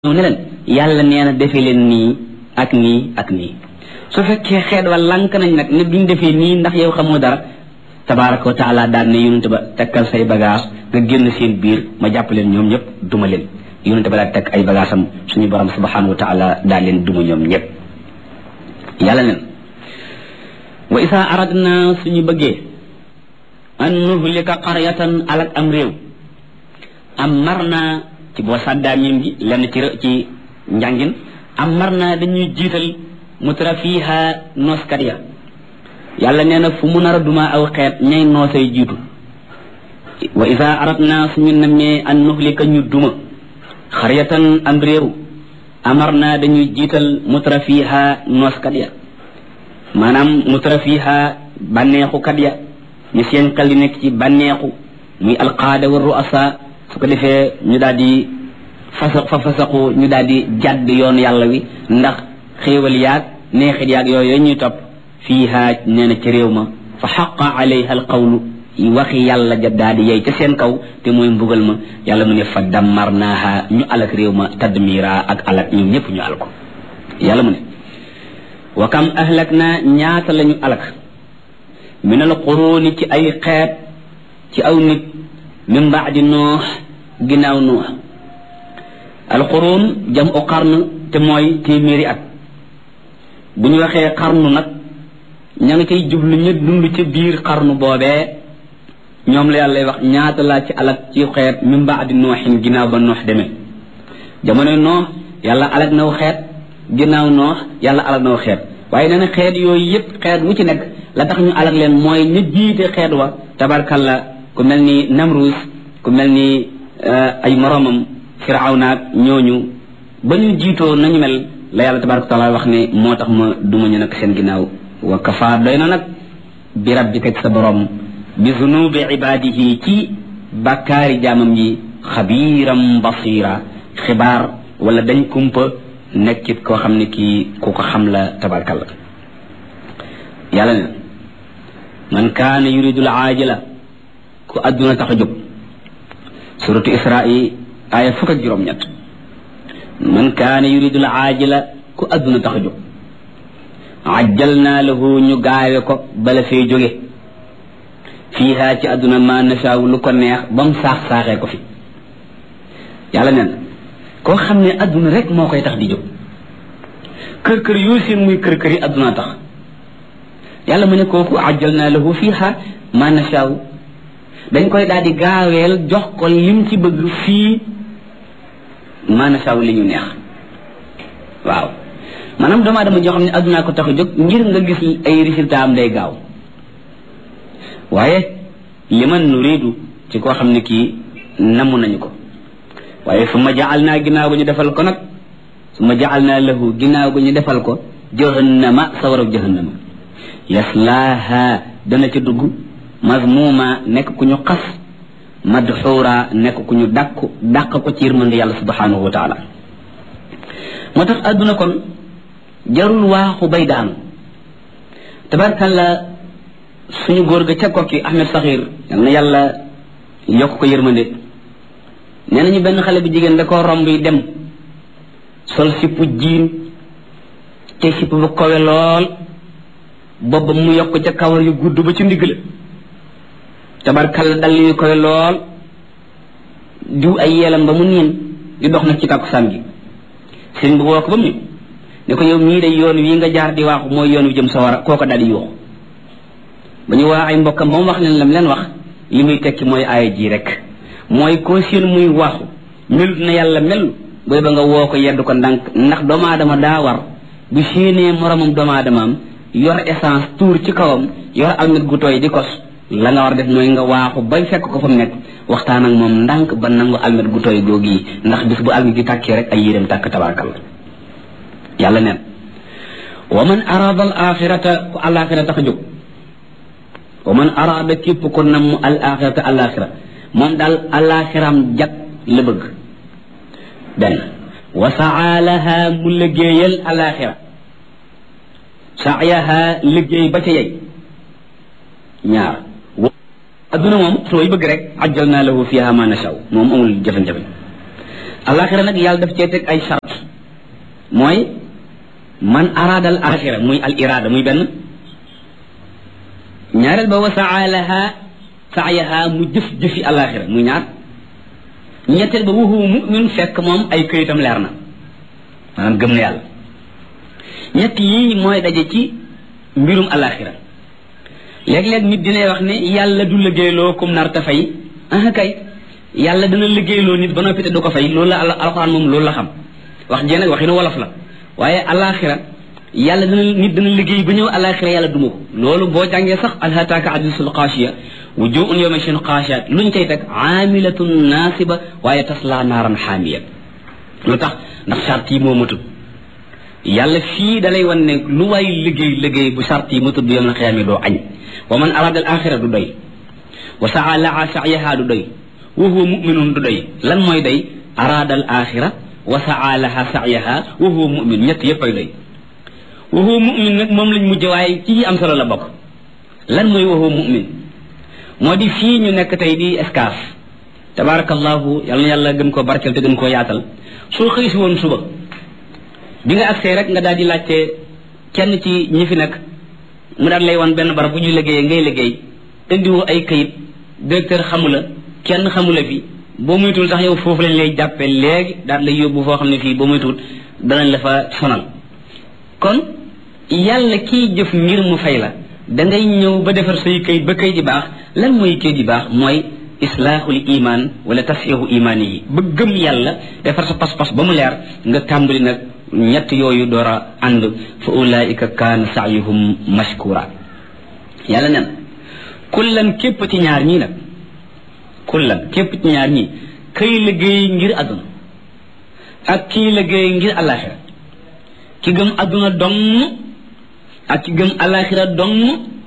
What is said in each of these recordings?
ñëw ne leen yàlla nee na defee leen nii ak nii ak nii su fekkee xeet wa lank nañ nag ne duñ defee nii ndax yow xamoo dara tabaraka wa taala daan ne yonente ba tekkal say bagage nga génn seen biir ma jàpp leen ñoom ñëpp duma leen yonente ba daal teg ay bagage am suñu borom subhanahu wa taala daal leen duma ñoom ñëpp yàlla nen wa isa aradna suñu bëggee an nuhlika qaryatan alak am réew am mar naa ci boo sàddaa miim gi lenn ci ci njàngin am mar naa dañuy jiital mutra fiiha nooskat ya yàlla nee na fu mu nar a duma aw xeet ñay noosay jiitu wa isa aradna suñu nammee an nuhlika ñu duma xaryatan am réew amar naa dañuy jiital mutra fiiha nooskat ya maanaam mutra fiiha bànneexukat ya ñu seen xel di nekk ci bànneexu muy alqaada wa ruasa su ko defee ñu daal di fasa fa fasaxu ñu daal di jàdd yoon yàlla wi ndax xéewal yaag neexit yaag yooyu ñuy topp fiiha nee na ci réew ma fa xaqa alayha alqawlu waxi yàlla ja daal di yey ca seen kaw te mooy mbugal ma yàlla mu ne fa dammarnaaha ñu alak réew ma tadmira ak alak ñoom ñëpp ñu al ko yàlla mu ne wa kam ahlak naa ñaata lañu alak min al quruuni ci ay xeet ci aw nit min baadi noox ginnaaw noox alquruun jam u xarn te mooy téeméeri at bu ñu waxee xarnu nag ña ngi cay jublu ñu dund ci biir xarnu boobee ñoom la yàlla wax ñaata laa ci alak ci xeet min baadi nooxin ginnaaw ba noox demee jamono noox yàlla alak naw xeet ginnaaw noox yàlla alak naw xeet waaye nee na xeet yooyu yëpp xeet wu ci nekk la tax ñu alak leen mooy ñu jiite xeet wa tabarkalla ku mel ni namrus ku mel ni ay moromam firawnaak ñooñu ba ñu jiitoo nañu mel la yàlla tabaraka taala wax ne moo tax ma duma ñu nag seen ginnaaw wa kafa doy na nag bi rabbika sa borom bi zunubi ibadihi ci bàkkaari jaamam yi xabiiram basira xibaar wala dañ kumpa nekkit koo xam ne kii ku ko xam la tabarakalla yàlla ne man kaana yuridul aajila ku àdduna tax a jóg suratu isra'i aaya fukk ak juróom-ñett man kaana yuridul aajila ku àdduna tax a jóg ajjal naa lahu ñu gaawe ko bala fee jóge fiiha ci àdduna ma nasaaw lu ko neex ba mu saax saaxee ko fi yàlla neen koo xam ne àdduna rek moo koy tax di jóg kër kër yoo seen muy kër kër yi àdduna tax yàlla mu ne kooku ajjal naa lahu fiiha ma nasaaw dañ koy daal di gaaweel jox ko lim ci bëgg fii maana saw li ñu neex waaw maanaam doomu aadama joo xam ne addunaa ko tax a jóg ngir nga gis ay résultat am day gaaw waaye li man nuridu ci koo xam ne kii namm nañu ko waaye su ma jaal naa ginnaaw gu ñu defal ko nag su ma jaal naa lahu ginnaaw gu ñu defal ko jahannama sawarab jahannama yaslaaha dana ca dugg mazmuma nekk ku ñu xas madxuura nekk ku ñu dàq dàq ko ci yërmande yàlla subhanahu wa taala moo tax àdduna kon jarul waaxu bay daanu tabarkalla suñu góor ga ca kokki Ahmed Saxir yal na yàlla yokk ko yërmande nee nañu benn xale bu jigéen da koo romb yi dem sol sippu jiin te sipp bu kowe lool booba mu yokk ca kawar yu gudd ba ci ndigg la tabarkalla dal yu koy lool diw ay yeelam ba mu niin di dox nag ci tàkkusaan gi sëriñ bi woo ko ba mu ne ko yow mii de yoon wi nga jaar di waaxu mooy yoon wi jëm sawara kooko daal di yuuxu ba ñu waa ay mbokkam ba mu wax leen lam leen wax li muy tekki mooy aaya ji rek mooy koo seen muy waaxu melut na yàlla mel booy ba nga woo ko yedd ko ndànk ndax doomu aadama daa war bu séenee moromam doomu aadamaam yor essence tuur ci kawam yor almet gu tooy di kos la nga war def mooy nga waaxu bay fekk ko fa mu nekk waxtaan ak moom ndànk ba nangu almet gu tooy googu yi ndax bis bu almet gi tàkkee rek ay yéreem tàkk tabarakal yàlla neen wa man arada al axirata ku alaxira tax a jóg wa man arada képp ko namm al axirata alaxira moom daal alaxiram jag la bëgg benn wa saalaha mu liggéeyal alaxira saayaha liggéey ba ca yey ñaar adduna moom sooy bëgg rek ajjal naa lahu fiha ma nashaw moom amul jafe-jafe alaxira nag yàlla daf cee teg ay charte mooy man araada al axira muy al irada muy benn ñaareel ba wa saa laha saayaha mu jëf jëfi alaxira muy ñaar ñetteel ba wuhu mumin fekk moom ay këyitam leer na maanaam gëm na yàlla ñett yii mooy daje ci mbirum alaxira léeg-léeg nit dinay wax ne yàlla du liggéeyloo kum nar ta fay ah kay yàlla dana liggéeyloo nit ba noppi te du ko fay loolu la alxuraan moom loolu la xam wax jee nag waxinu wolof la waaye alaxira yàlla dana nit dana liggéey ba ñëw alaxira yàlla duma ko loolu boo jàngee sax alhataaka hadisul xaashiya wujuhun yawma shin xaashiyaat luñ cay teg aamilatun naasiba waaye tasla naaran xaamiya lu tax ndax charte yi moo matut yàlla fii dalay wan ne lu waay liggéey liggéey bu charte yi matut bu yom na xiyaame doo añ wa man arada al axira du doy wa saa laa sa'yaha du doy wa huwa muminun du doy lan mooy doy arada al axira wa saa laha sa'yaha wa huwa mumin ñett yépp ay doy wa huwa mumin nag moom lañ mujj waaye ci am solo la bokk lan mooy wa huwa mumin moo di fii ñu nekk tey di escaf tabarakallahu yal na yàlla gën koo barkeel te gën koo yaatal soo xëy si woon suba bi nga agsee rek nga daal di laajte kenn ci ñi fi nekk mu daal lay wan benn barab bu ñu liggéeyee ngay liggéey indiwoo ay kayit directeur xamula kenn xamula fi boo muytul sax yow foofu lañ lay jàppe léegi daal lay yóbbu foo xam ne fii boo muytul danañ la fa sonal kon yàlla kiy jëf ngir mu fay la da ngay ñëw ba defar say kayit ba kayit di baax lan mooy kayit di baax mooy islaahul iman wala tasxiixu imaan yi ba gëm yàlla defar sa pas-pas ba mu leer nga tàmbali nag ñett yooyu door a ànd fa ulaika kaana saayuhum mashkura yàlla nen kullan képp ci ñaar ñii nag kullan képp ci ñaar ñii kay liggéey ngir àdduna ak kii liggéey ngir alaxira ki gëm àdduna dong ak ki gëm alaxira dong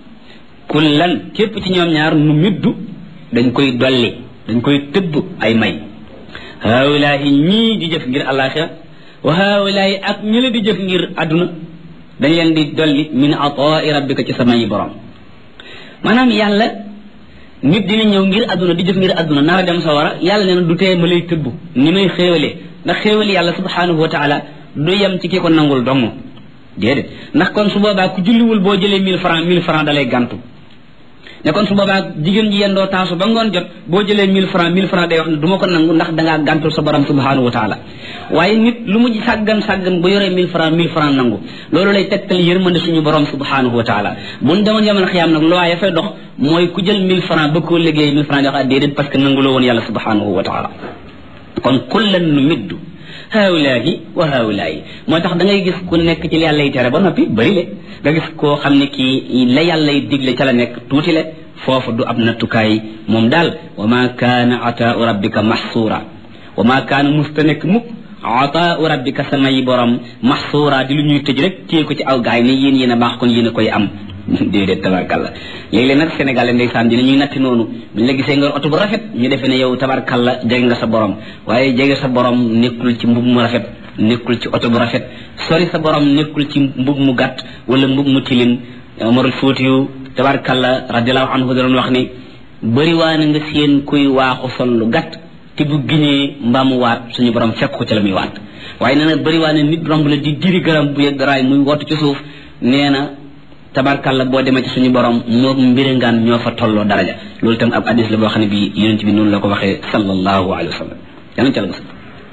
kullan képp ci ñoom ñaar nu middu dañ koy dolli dañ koy tëbb ay may haawulaahi ñii di jëf ngir alaxira wa haawulaahi ak ñi la di jëf ngir àdduna dañ leen di dolli min ataai rabbika ci sama yi borom maanaam yàlla nit dina ñëw ngir àdduna di jëf ngir àdduna nar a dem sa wara yàlla nee na du tee ma lay tëbb ni may xéewalee ndax xéewali yàlla subhanahu wa taala du yem ci ki ko nangul dong déedéet ndax kon su boobaa ku julliwul boo jëlee mille francs mille francs dalay gàntu ne kon su boobaa jigéen ji yendoo taasu ba ngoon jot boo jëlee mille francs mille francs day wax ne du ma ko nangu ndax dangaa gàntul sa borom subhanahu wa taala waaye nit lu mu sàggan sàggan bu yoree mille francs mille francs nangu loolu lay tegtal yërmande suñu borom subhanahu wa taala buñ demoon yamal xiyaam nag loi ya fay dox mooy ku jël mille francs ba koo liggéey mille francs jox déedéet parce que nanguloo woon yàlla subhanahu wa taala kon kullan nu middu haawulaahi wa haawulaahi moo tax da ngay gis ku nekk ci li yàlla yi tere ba noppi bëri le nga gis koo xam ne kii la yàlla yi digle ca la nekk tuuti le foofu du ab nattukaay moom daal wa ma kaana ataau rabbika maxsuura wa ma kaana musta nekk mukk ataau rabbika samay borom maxsuura di lu ñuy tëj rek téye ko ci aw gaay ne yéen yéen a baax kon yéen a koy am déedéet tabarkalla léeg-léeg nag sénégalais ndeysaan dina ñuy natti noonu buñ la gisee nga oto bu rafet ñu defee ne yow tabarkalla jege nga sa borom waaye jege sa borom nekkul ci mbub mu rafet nekkul ci oto bu rafet sori sa borom nekkul ci mbub mu gàtt wala mbub mu tilim Omarul Fuutiyu tabarkalla radiallahu anhu da doon wax ni bëri waa na nga seen kuy waaxu sol lu gàtt te bu giñee mbaamu waat suñu borom fekk ko ci la muy waat waaye nee na bëri waa ne nit romb la di diri garam bu yegg raay muy wootu ci suuf nee na tabarkalla boo demee ci suñu borom moo mbirangaan ñoo fa tolloo daraja loolu tam ab hadis la boo xam ne bi yonent bi noonu la ko waxee sallallahu alayhi wa sallam yàlla ci la mos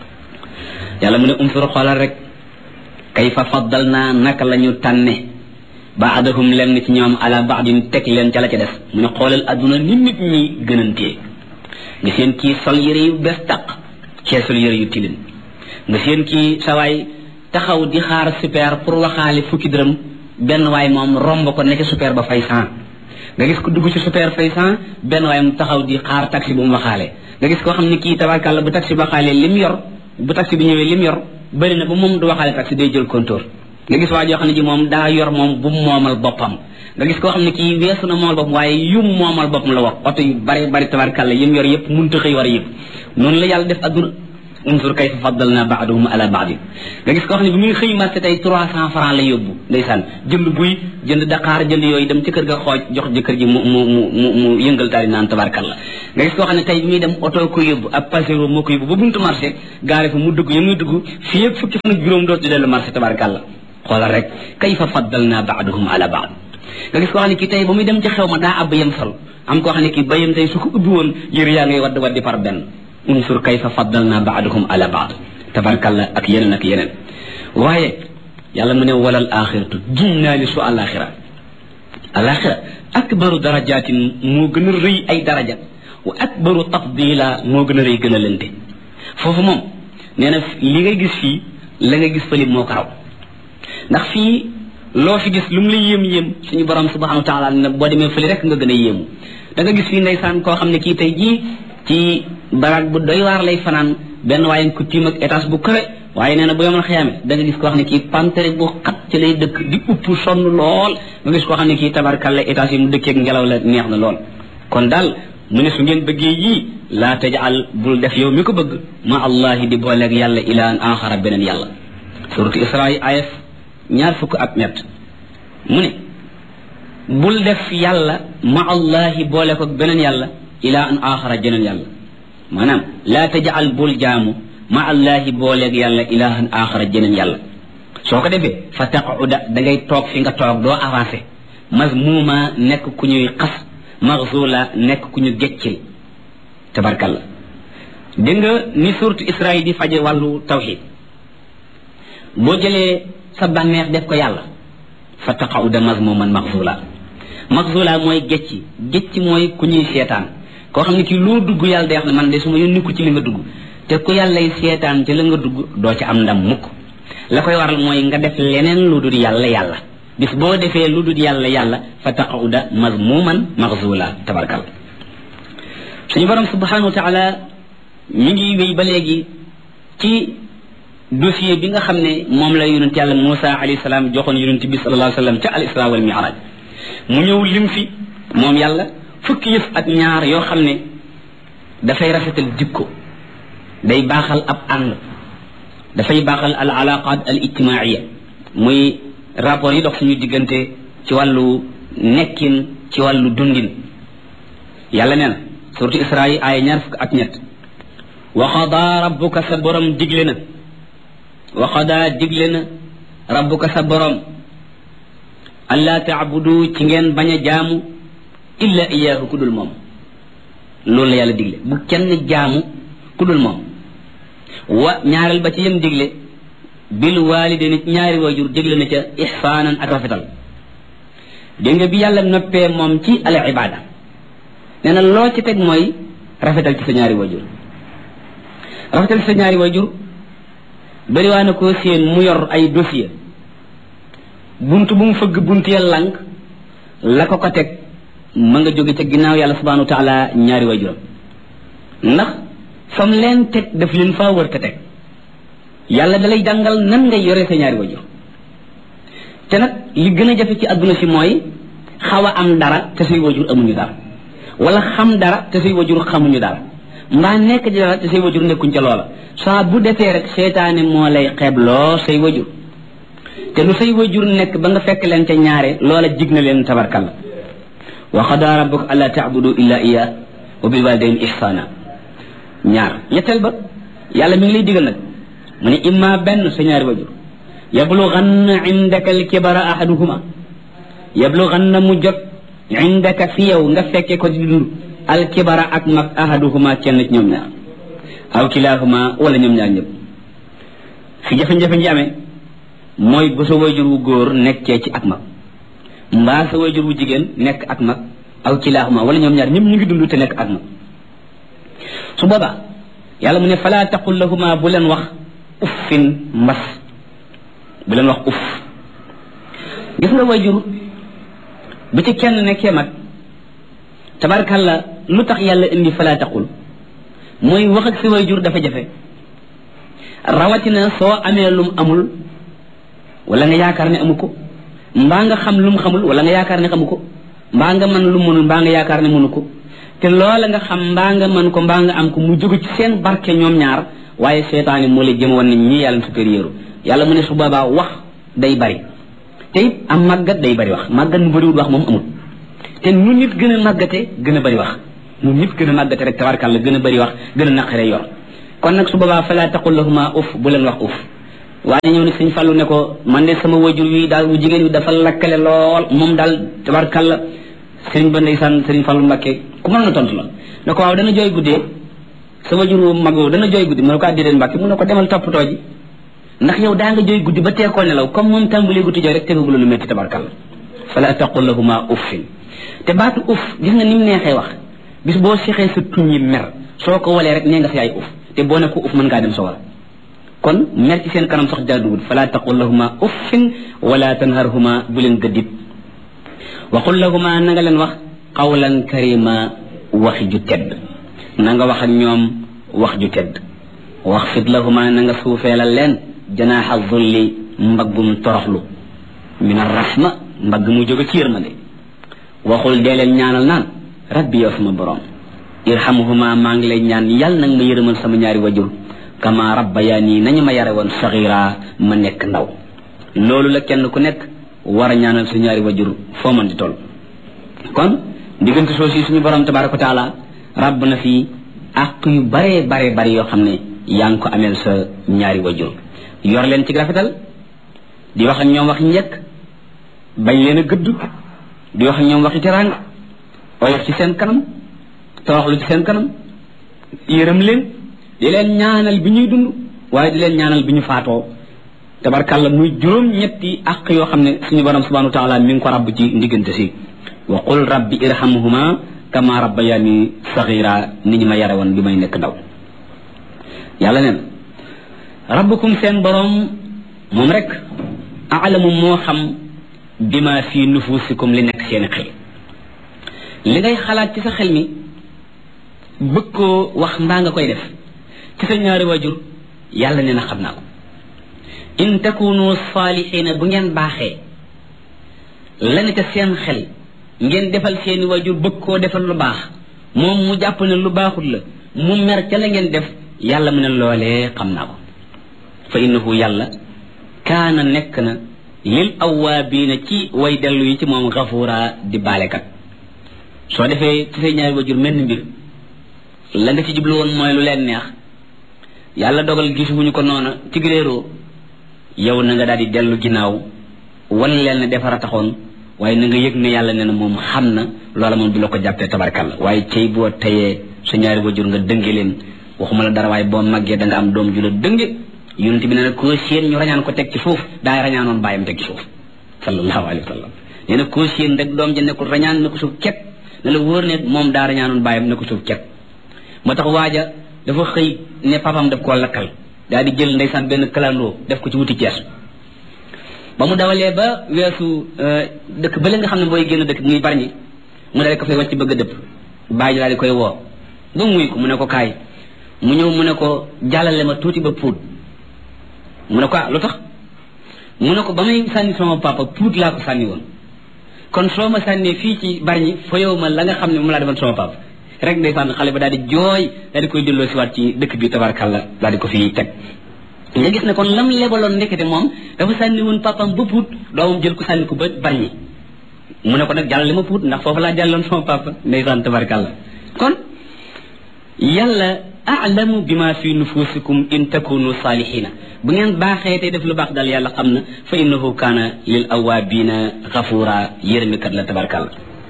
yàlla mu ne umsur xoolal rek kayfa faddal naa naka la ñu tànne baadahum lenn ci ñoom ala baadin teg leen ca la ca des mu ne xoolal adduna ni nit ñi gënantee nga seen kii sol yëre yu bees taq cee sol yëre yu tilim nga seen kii sawaay taxaw di xaar super pour waxaale fukki dërëm benn waay moom romb ko nekk super ba fay cent nga gis ko dugg ci super fay cent benn waay mu taxaw di xaar taxi bu mu waxaale nga gis koo xam ne kii tabarkàlla bu taxi ba xaalee lim yor bu taxi bi ñëwee lim yor bëri na ba moom du waxaale taxi day jël compteur nga gis waa joo xam ne ji moom daa yor moom bu moomal boppam nga gis koo xam ne kii weesu na moomal boppam waaye yum moomal boppam la wax oto yu bari bari tabarkàlla yim yor yëpp munta xëy war yëpp noonu la yàlla def adduna unsur kayfa faddalna ba'dahum ala ba'd nga gis koo xam ne bi muy xëy marché tey trois cent francs la yóbbu ndeysaan jënd buy jënd daqaar jënd yooyu dem ci kër ga xooj jox jëkkër ji mu mu mu mu mu yëngal daal di naan tabarkalla nga gis koo xam ne tey bi muy dem oto ko yóbbu ab pasero moo ko yóbbu ba buntu marché gaare fa mu dugg ya muy dugg fii yëpp fukki fan ak juróom dootu dellu marché tabarkalla xoolal rek kayfa faddalna ba'dahum ala ba'd nga gis koo xam ne kii tey ba muy dem ci xew ma daa ab yem sol am koo xam ne kii bayam tey su ko ubbi woon yëre yaa ngay wadd waddi par benn unsur kayfa faddalna ba'dahum ala ba'd tabarkalla ak yeneen ak yeneen waaye yàlla mu ne walal axiratu giñ naa ni su alaxira alaxira akbaru darajatin moo gën a rëy ay daraja wa akbaru tafdila moo gën a rëy gën a lënte foofu moom nee na li ngay gis fii la nga gis fële moo ko raw ndax fii loo fi gis lu mu la yéem yéem suñu borom subhanahu wa taala ne boo demee fële rek nga gën a yéemu da nga gis fii ndeysaan koo xam ne kii tey jii ci baraag bu doy waar lay fanaan benn waaye ku tiim ak étage bu kawe waaye nee na bu yomal xiyaame da nga gis koo xam ne kii pantere bu xat ci lay dëkk di upp sonn lool nga gis koo xam ne kii tabarkalla étage yi mu dëkkeeg ngelaw la neex na lool kon daal mu ne su ngeen bëggee yii laa tajal bul def yow mi ko bëgg ma allahi di booleeg yàlla ilaan axara beneen yàlla suratu isra yi ayef ñaar fukk ak ñett mu ne bul def yàlla ma allahi boole ko beneen yàlla ila an axara jeneen yàlla maanaam laa tajal bul jaamu ma allahi booleeg yàlla ilahan axara jeneen yàlla soo ko defee fa taquda da ngay toog fi nga toog doo avancé mazmuma nekk ku ñuy xas maxzula nekk ku ñu geccil tabarkalla dégg nga ni surtu israil di faje wàllu tawxid boo jëlee sa bànneex def ko yàlla fa taqauda mazmuman maxzula maxzula mooy gecci gecci mooy ku ñuy seetaan koo xam ne kii loo dugg yàlla day wax ne man de su ma yónni ko ci li nga dugg te ku yàllay seetaan ci la nga dugg doo ci am ndam mukk la koy waral mooy nga def leneen lu dul yàlla yàlla bis boo defee lu dul yàlla yàlla fa taqauda mazmuman maxzula tabarkal suñu borom subhanahu wa taala mi ngi wéy ba léegi ci dossier bi nga xam ne moom la yonent yàlla Moussa alayhi salaam joxoon yonent bi sallallahu alayhi wa sallam ca al isra wal mi'raj mu ñëw lim fi moom yàlla fukki yëf ak ñaar yoo xam ne dafay rafetal jikko day baaxal ab ànd dafay baaxal al alaqat al ijtimaiya muy rapport yi dox suñu diggante ci wàllu nekkin ci wàllu dundin yàlla nee na suratu isra yi aaya ñaar fukk ak ñett wa qada rabbuka sa borom digle na wa qada digle na rabbuka sa borom allaa taabudu ci ngeen bañ a jaamu illa iyaahu ku dul moom loolu la yàlla digle bu kenn jaamu ku dul moom wa ñaareel ba ci yem digle bil waalide nit ñaari waajur digle na ca ixsaanan ak rafetal dégg nga bi yàlla noppee moom ci al ibada nee na loo ci teg mooy rafetal ci sa ñaari waajur rafetal ci sa ñaari waajur bariwaa na koo séen mu yor ay dossier bunt bu mu fëgg bunt ya lànk la ko ko teg ma nga jóge ca ginnaaw yàlla subhanahu wa taala ñaari waajuram ndax fam leen teg daf leen faa wër te teg yàlla dalay jàngal nan ngay yore sa ñaari waajur te nag li gën a jafe ci àdduna si mooy xaw a am dara te say waajur amuñu dara wala xam dara te say waajur xamuñu dara mbaa nekk ci dara te say waajur nekkuñ ca loola saa bu defee rek seetaane moo lay xeebloo say waajur te lu say waajur nekk ba nga fekk leen ca ñaare loola jig na leen tabarkalla wa qada rabbuka alla taabudu illa iya wa bil walidain ihsana ñaar ñetteel ba yàlla mi ngi lay digal nag mu ne imma benn sa ñaari waajur yablughanna indaka alkibara ahaduhuma yablughanna mu jot indaka fi yow nga fekke ko di dund alkibara ak mag ahaduhuma kenn ci ñoom ñaar aw kilahuma wala ñoom ñaar ñëpp fi jafe-jafe ji amee mooy bu sa waajur wu góor nekkee ci ak mag mbaa sa waajur wu jigéen nekk ak mag aw kilahuma wala ñoom ñaar ñëpp ñu ngi dund te nekk ak mag su boobaa yàlla mu ne fala taqul lahuma bu leen wax uffin mbas bu leen wax uff gis nga waajur bu ci kenn nekkee mag tabarkalla lu tax yàlla indi fala taqul mooy wax ak si waajur dafa jafe rawatina soo amee lum amul wala nga yaakaar ne amu ko mbaa nga xam lum xamul wala nga yaakaar ne xamu ko mbaa nga mën lu mënul mbaa nga yaakaar ne mënu ko te loola nga xam mbaa nga mën ko mbaa nga am ko mu jóge ci seen barke ñoom ñaar waaye seytaane moo lay jëm woon ne ñii yàlla supérieur yàlla mu ne su boobaa wax day bari te it am màggat day bari wax màggat mu bariwul wax moom amul te nu nit gën a màggate gën a bari wax nu nit gën a màggate rek tabarkàlla gën a bari wax gën a naqare yor kon nag su boobaa fala taqul lahuma uf bu leen wax uf waaye ñëw ne sëñ Fallu ne ko man de sama wajur wi daal bu jigéen wi dafa lakkale lool moom daal tabarkàlla sëriñ ba ndeysaan sëriñ Fallu Mbàkke ku mën na tontu la ne ko waaw dana jooy guddee sa wajur wu mag woowu dana jooy guddi mu ne ko àddee Mbàkke mu ne ko demal toppatoo ji ndax yow daa nga jooy guddi ba teekoo nelaw comme moom tàmbalee guddi jooy rek tegagula lu métti tabarkàlla fala taqul lahuma uffin te baatu uff gis nga ni mu neexee wax bis boo sexee sa tuñ yi mer soo ko walee rek nee nga fi yaay uff te boo ne ko uff mën ngaa dem sawara kon mer ci seen kanam sax jaaduwul fala taqul lahuma uffin wala tanharhuma bu leen gëddit wa qul lahuma na nga leen wax qawlan karima waxi ju tedd na nga wax ak ñoom wax ju tedd wax fit lahuma na nga suufeelal leen janaaxa zulli mbaggum toroxlu min arrahma mbagg mu jóge ci yërmande waxul dee leen ñaanal naan rabbi yow sama borom irhamhuma maa ngi lay ñaan yàlla nag ma yërëmal sama ñaari wajur kama rabbayaani nañu ma yare woon saxira ma nekk ndaw loolu la kenn ku nekk war a ñaanal su ñaari wajur foo mën di toll kon diggante soo si suñu borom tabaraka wa taala rabb na fi àq yu bare bare bare yoo xam ne yaa ngi ko ameel sa ñaari wajur yor leen ci rafetal di wax ak ñoom wax njëkk bañ leen a gëdd di wax ak ñoom waxi teraanga oyof ci seen kanam toroxlu ci seen kanam yërëm leen di leen ñaanal bi ñuy dund waaye di leen ñaanal bi ñu faatoo tabarkàlla muy juróom ñetti àq yoo xam ne suñu borom subhanahu wa taala mi ngi ko rabb ci ndiggante si wa qul rabbi irhamhuma kama rabbayani saxira ni ñu ma yare woon bi may nekk ndaw yàlla neen rabbukum seen borom moom rek aalamu moo xam bima fi nufusikum li nekk seeni xel li ngay xalaat ci sa xel mi bëgg koo wax mbaa nga koy def ci sa ñaari wajur yàlla nee na xam naa ko in takunu saalixiina bu ngeen baaxee la ne ca seen xel ngeen defal seeni wajur bëgg koo defal lu baax moom mu jàpp ne lu baaxul la mu mer ca la ngeen def yàlla mu ne loolee xam naa ko fa innahu yàlla kaana nekk na lil awaabiina ci way dellu yi ci moom gafuura di baalekat soo defee ci say ñaari wajur mel ni mbir la nga ci jublu woon mooy lu leen neex yàlla dogal gisuwuñu ko noona ci réeroo yow na nga daal di dellu ginnaaw wan leen ne defar a taxoon waaye na nga yëg ne yàlla nee na moom xam na loola moom du la ko jàppee tabarkalla waaye cey boo tayee sa ñaari wajur nga dënge leen waxuma la dara waaye boo màggee da nga am doom ju la dënge yonent bi nee na koo séen ñu rañaan ko teg ci suuf daa rañaanoon bàyyam teg ci suuf sallallahu alayhi wa sallam nee na koo séen rek doom ja nekkul rañaan na ko suuf ket ne la wóor ne moom daa rañaanoon bàyyam ne ko suuf ket moo tax waaja dafa xëy ne papam daf koo lakkal daal di jël ndeysaan benn kalandoo def ko ci wuti Cees ba mu dawalee ba weesu dëkk bële nga xam ne booy génn dëkk muy barñi mu daal ko fay wàcc bëgg a dëpp bàyyi daal di koy woo ba muy ko mu ne ko kaay mu ñëw mu ne ko jàllale ma tuuti ba puut mu ne ko ah lu tax mu ne ko ba may sànni sama papa puut laa ko sànni woon kon soo ma sànnee fii ci barñi fa yow ma la nga xam ne mu laa defoon sama papa rek ndeysaan xale ba daal di jooy daal di koy delloo si waat ci dëkk bi tabarkalla daal di ko fi teg nga gis ne kon lam lebaloon ndekete moom dafa sànni woon papam ba puut doomam jël ko sànni ko ba barñi mu ne ko nag jàllale ma puut ndax foofu laa jàlloon sama papa ndeysaan tabarkalla kon yàlla aalamu bima fi nufusikum in takunu salihina bu ngeen baaxee tey def lu baax daal yàlla xam na fa innahu kaana lil awaabina xafuura yërëmikat la tabarkalla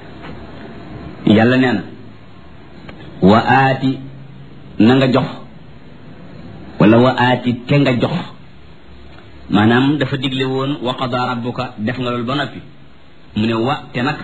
yàlla nee na wa aati na nga jox wala wa aati te nga jox maanaam dafa digle woon wa qada rabbuka def nga loolu ba noppi mu ne wa te nag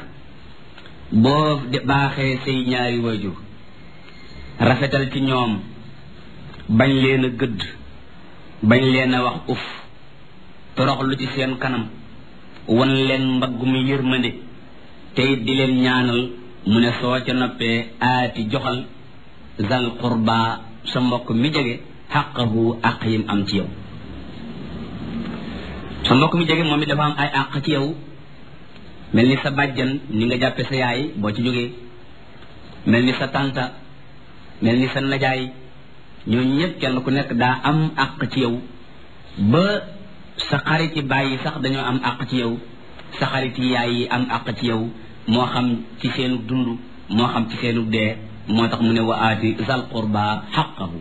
boo baaxee say ñaari waajur rafetal ci ñoom bañ leen a gëdd bañ leen a wax uf toroxlu ci seen kanam wan leen mbaggum yërmande te it di leen ñaanal mu ne soo ca noppee aati joxal zal qurba sa mbokk mi jege xaqahu àq yim am ci yow sa mbokk mi jege moom it dafa am ay àq ci yow mel ni sa bàjjan ni nga jàppe sa yaay boo ci jógee mel ni sa tànta mel ni sa najaay ñooñu ñëpp kenn ku nekk daa am àq ci yow ba sa xariti bàyyi sax dañoo am àq ci yow sa xariti yaay yi am àq ci yow moo xam ci seenu dund moo xam ci seenu dee moo tax mu ne wa aati zal qurba xaqahu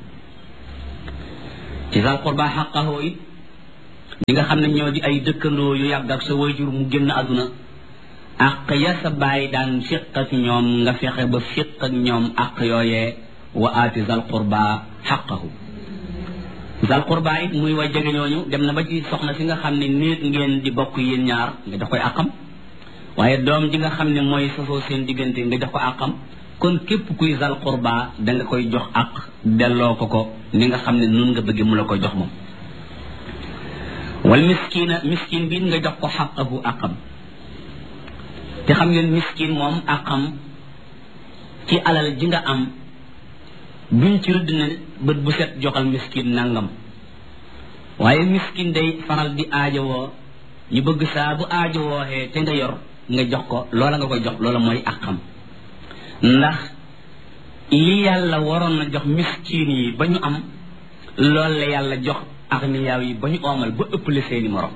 ci zal qurba xaqahu it ñi nga xam ne ñoo di ay dëkkandoo yu yàgg ak sa wayjur mu génn àdduna àq ya sa bàyyi daan fiq ak ñoom nga fexe ba fiq ak ñoom àq yooyee wa aati zal qurba xaqahu zal qurba it muy way jege ñooñu dem na ba ci soxna si nga xam ne néeg ngeen di bokk yéen ñaar nga jox koy àqam waaye doom ji nga xam ne mooy sosoo seen diggante nga jox ko àqam kon képp kuy zal qurba da nga koy jox àq delloo ko ko ni nga xam ne nun nga bëgg mu la koy jox moom wal miskina miskin bi nga jox ko xaqahu àqam te xam ngeen miskin moom àqam ci alal ji nga am duñ ci rëdd ne bët bu set joxal miskin nangam waaye miskin day faral di aajowoo ñu bëgg saa bu aajowooxee te nga yor nga jox ko loola nga koy jox loola mooy àqam ndax li yàlla waroon na jox miskin yi ba ñu am loolu la yàlla jox agniyaa yi ba ñu oomal ba ëppale seeni morom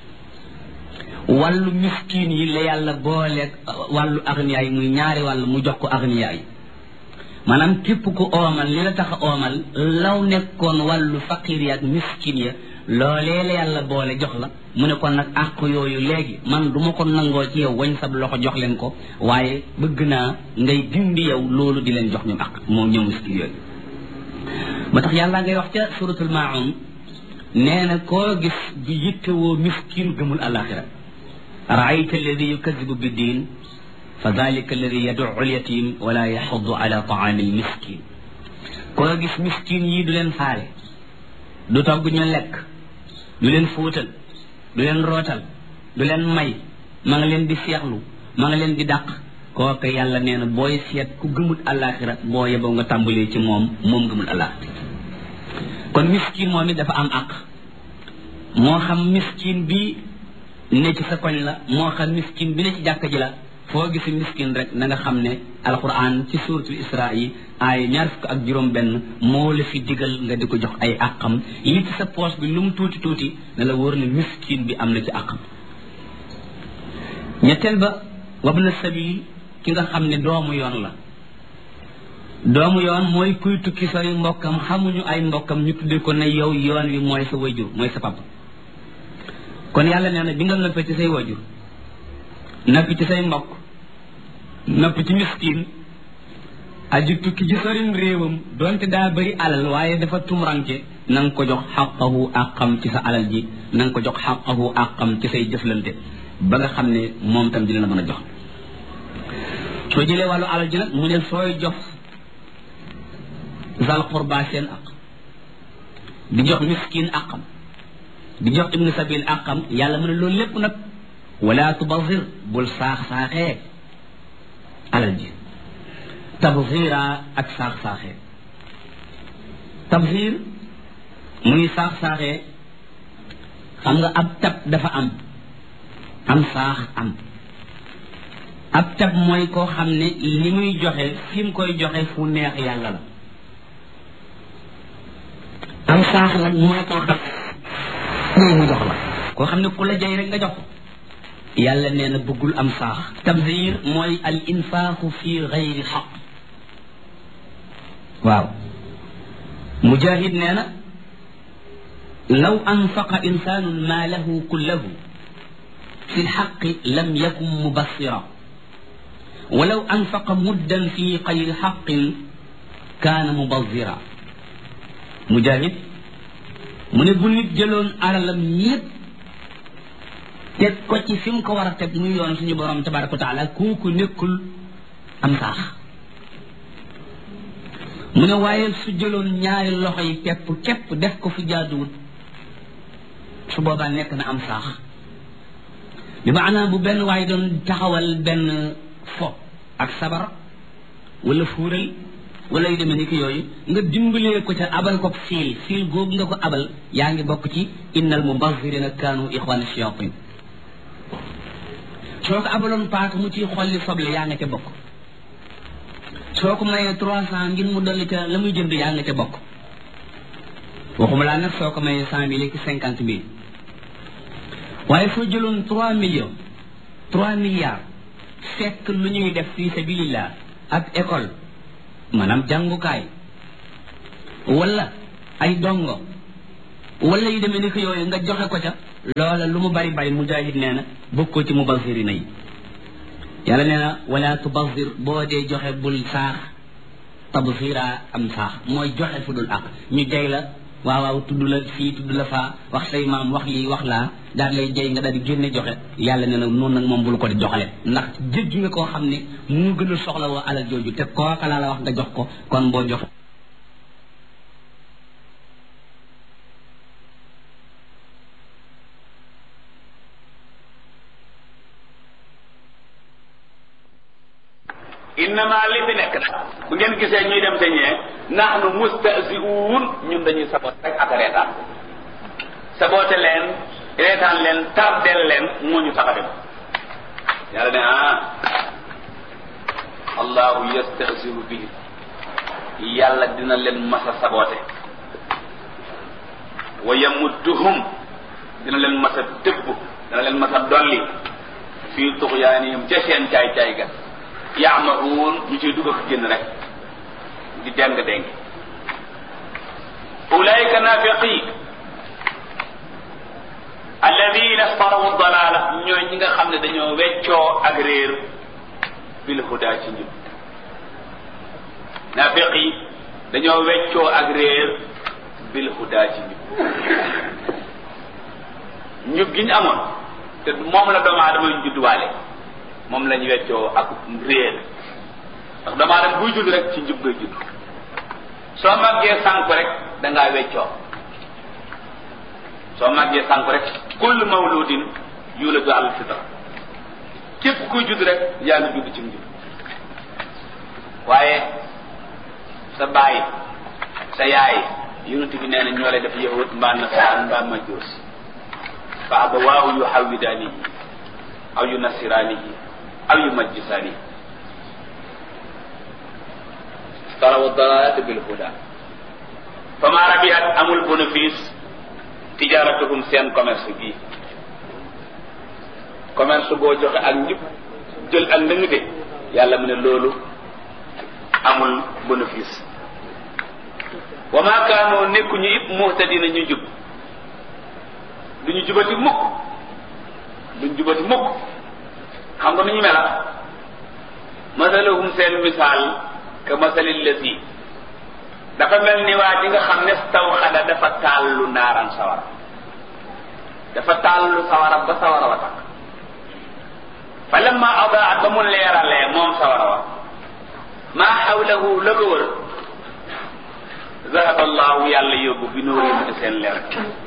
wàllu miskin yi la yàlla booleeg wàllu agniyaa yi muy ñaari wàll mu jox ko agniyaa yi maanaam képp ku oomal li la tax a oomal law nekkoon wàllu faqir yi ak miskin ya loolee la yàlla boole jox la mu ne kon nag àq yooyu léegi man du ma ko nangoo ci yow wañ sab loxo jox leen ko waaye bëgg naa ngay dindi yow loolu di leen jox ñoom àq moom ñoom miskin yooyu ba tax yàlla ngay wax ca suratul maun nee na koo gis di yittewoo miskin gëmul alaxira raayta alladi yukadibu bi diin fa dalika alladi yaduu lyatim wala yaxudu ala taami lmiskin koo gis miskin yi du leen faale du togg ñu lekk du leen fóotal du leen rootal du leen may ma nga leen di seexlu ma nga leen di dàq kooku yàlla nee na booy seet ku gëmul alaxira boo yeboo nga tàmbalee ci moom moom gëmul alaxira kon miskin moom it dafa am àq moo xam miskin bi ne ci sa koñ la moo xam miskin bi ne ci jàkka ji la foo gisi miskin rek na nga xam ne alquran ci suratul isra yi ay ñaar fukk ak juróom benn moo la fi digal nga di ko jox ay àqam yi ci sa poche bi lu mu tuuti tuuti ne la wóor ne miskin bi am na ci àqam ñetteel ba wabna sabil ki nga xam ne doomu yoon la doomu yoon mooy kuy tukki sori mbokkam xamuñu ay mbokkam ñu tuddee ko ne yow yoon wi mooy sa wajur mooy sa papa kon yàlla nee na bi nga noppee ci say wajur noppi ci say mbokk noppi ci miskin aju tukki ci sorim réewam donte daa bëri alal waaye dafa tumranke na nga ko jox xaqahu àqam ci sa alal ji na nga ko jox xaqahu àqam ci say jëflante ba nga xam ne moom tam dina la mën a jox soo jëlee wàllu alal ji nag mu ne sooy jox zal qurba seen aq di jox miskin aqam di jox ibnu sabil aqam yàlla mu ne loolu lépp nag wala tubazir bul saax-saaxee alal ji tabzira ak saax-saaxee tabzir muy saax-saaxee xam nga ab tab dafa am am saax am ab tab mooy koo xam ne li muy joxe fi mu koy joxe fu neex yàlla la am saax nag mooy koo xam ne mu jox la koo xam ne ku la jay rek nga jox yàlla nee na bëggul am saax tabzir mooy al infaaxu fi gayri xaq waaw mujahid nee na law anfaqa insaanun maalahu kullahu fi lxaqi lam yakun mubassira walaw anfaqa muddan fi xayri xaqin kaana mubazira mujahid mu ne bu nit jëloon alalam ñépp teg ko ci fi mu ko war a teg muy yoon suñu borom tabaraka wa taala kooku nekkul am saax mu ne waaye su jëloon ñaari loxo yi pepp képp def ko fi jaaduwut su boobaa nekk na am saax bi maanaam bu benn waaye doon taxawal benn fo ak sabar wala fuural wala yu demee ni ki yooyu nga dimbalee ko ca abal ko fiil fiil googu nga ko abal yaa ngi bokk ci innal mubazirina kaanu ixwana shayatin soo ko abaloon paaka mu ciy xolli soble yaa nga ca bokk soo ko mayee trois cent ngir mu dolli ca la muy jënd yaa nga ca bokk waxuma laa nag soo ko mayee cent mille ki cinquante mille waaye soo jëloon trois millions trois milliards fekk lu ñuy def fi sabilillah ak école maanaam jàngukaay wala ay dongo wala yu demee ni ko yooyu nga joxe ko ca loola lu mu bari bari mujahid nee na bokkoo ci mubazirina yi yàlla nee na wala tubazir boo dee joxe bul saax tabzira am saax mooy joxe fu dul ak ñu jay la waaw waaw tudd la fii tudd la faa wax say maam wax lii wax laa daal lay jay nga daal di génne joxe yàlla nee na noonu nag moom bul ko di doxale ndax jéggi nga koo xam ne mu gën a soxla woo alal jooju te kooka laa la wax nga jox ko kon boo jox innama li fi nekk nag bu ngeen gisee ñuy dem te ñee nahnu mustahzi'un ñun dañuy saboot rek ak reetaan saboote leen reetaan leen tardel leen moo ñu tax a dem yàlla ne ah allahu yastahzi'u bihi yàlla dina leen masa saboote wa yamudduhum dina leen masa tëbb dina leen masa dolli fii tuxyaanihim ca seen caay caay ga yaamahuun ñu ciy dugg ak génn rek di deng deng ulaika nafiqi alladina starawu dalala ñooy ñi nga xam ne dañoo weccoo ak réer bil huda ci njub nafiqi dañoo weccoo ak réer bil huda ci njub njub gi ñu amoon te moom la doomu aadama ñu judduwaale moom lañu weccoo ak réer ndax doomu aadama buy judd rek ci njub ngay judd soo màggee sànk rek da ngaa weccoo soo màggee sànk rek kullu mawludin yuladu al fitra képp kuy judd rek yaa ngi judd ci njub waaye sa baay sa yaay yonent bi nee na ñoo lay def yahud mbaa nasaraan mbaa majuus fa abawaahu yuhawwidaanihi aw yunassiraanihi aw yumajjisaanihi tarawu dalalata bil huda fama rabihat amul bénéfice tijaratuhum seen commerce bii commerce boo joxe ak njub jël ak ndëngte yàlla mu ne loolu amul bénéfice wa ma kaanoo nekkuñu it muhtadina ñu jub duñu jubati mukk duñ jubati mukk xam nga nu ñu mela masaluhum seen misaal ka masalil lasi dafa mel ni waa ji nga xam ne taw xada dafa taallu naaran sawara dafa taallu sawara ba sawara wa takk fa lamma adaat ba mu leeralee moom sawara wa maa xawlahu la ko wër zahaba allahu yàlla yóbbu bi nuurihim ci seen leer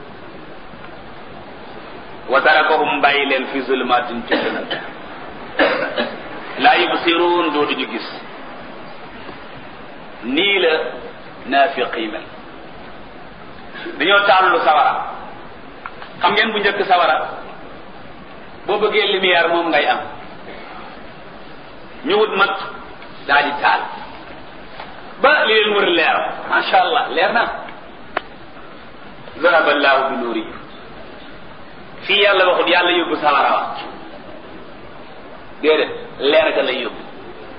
wa tarakahum bàyyi leen fi zulmatin ci dënal laa yubsiruun dootuñu gis nii la naafiq yi mel dañoo tàllu sawara xam ngeen bu njëkk sawara boo bëggee lumière moom ngay am ñu wut mat daa di taal ba li leen wër leer macha allah leer na zahaba allahu bi nuuri fii yàlla waxut yàlla yóbbu sawara wa déedéet leer ga lay yóbbu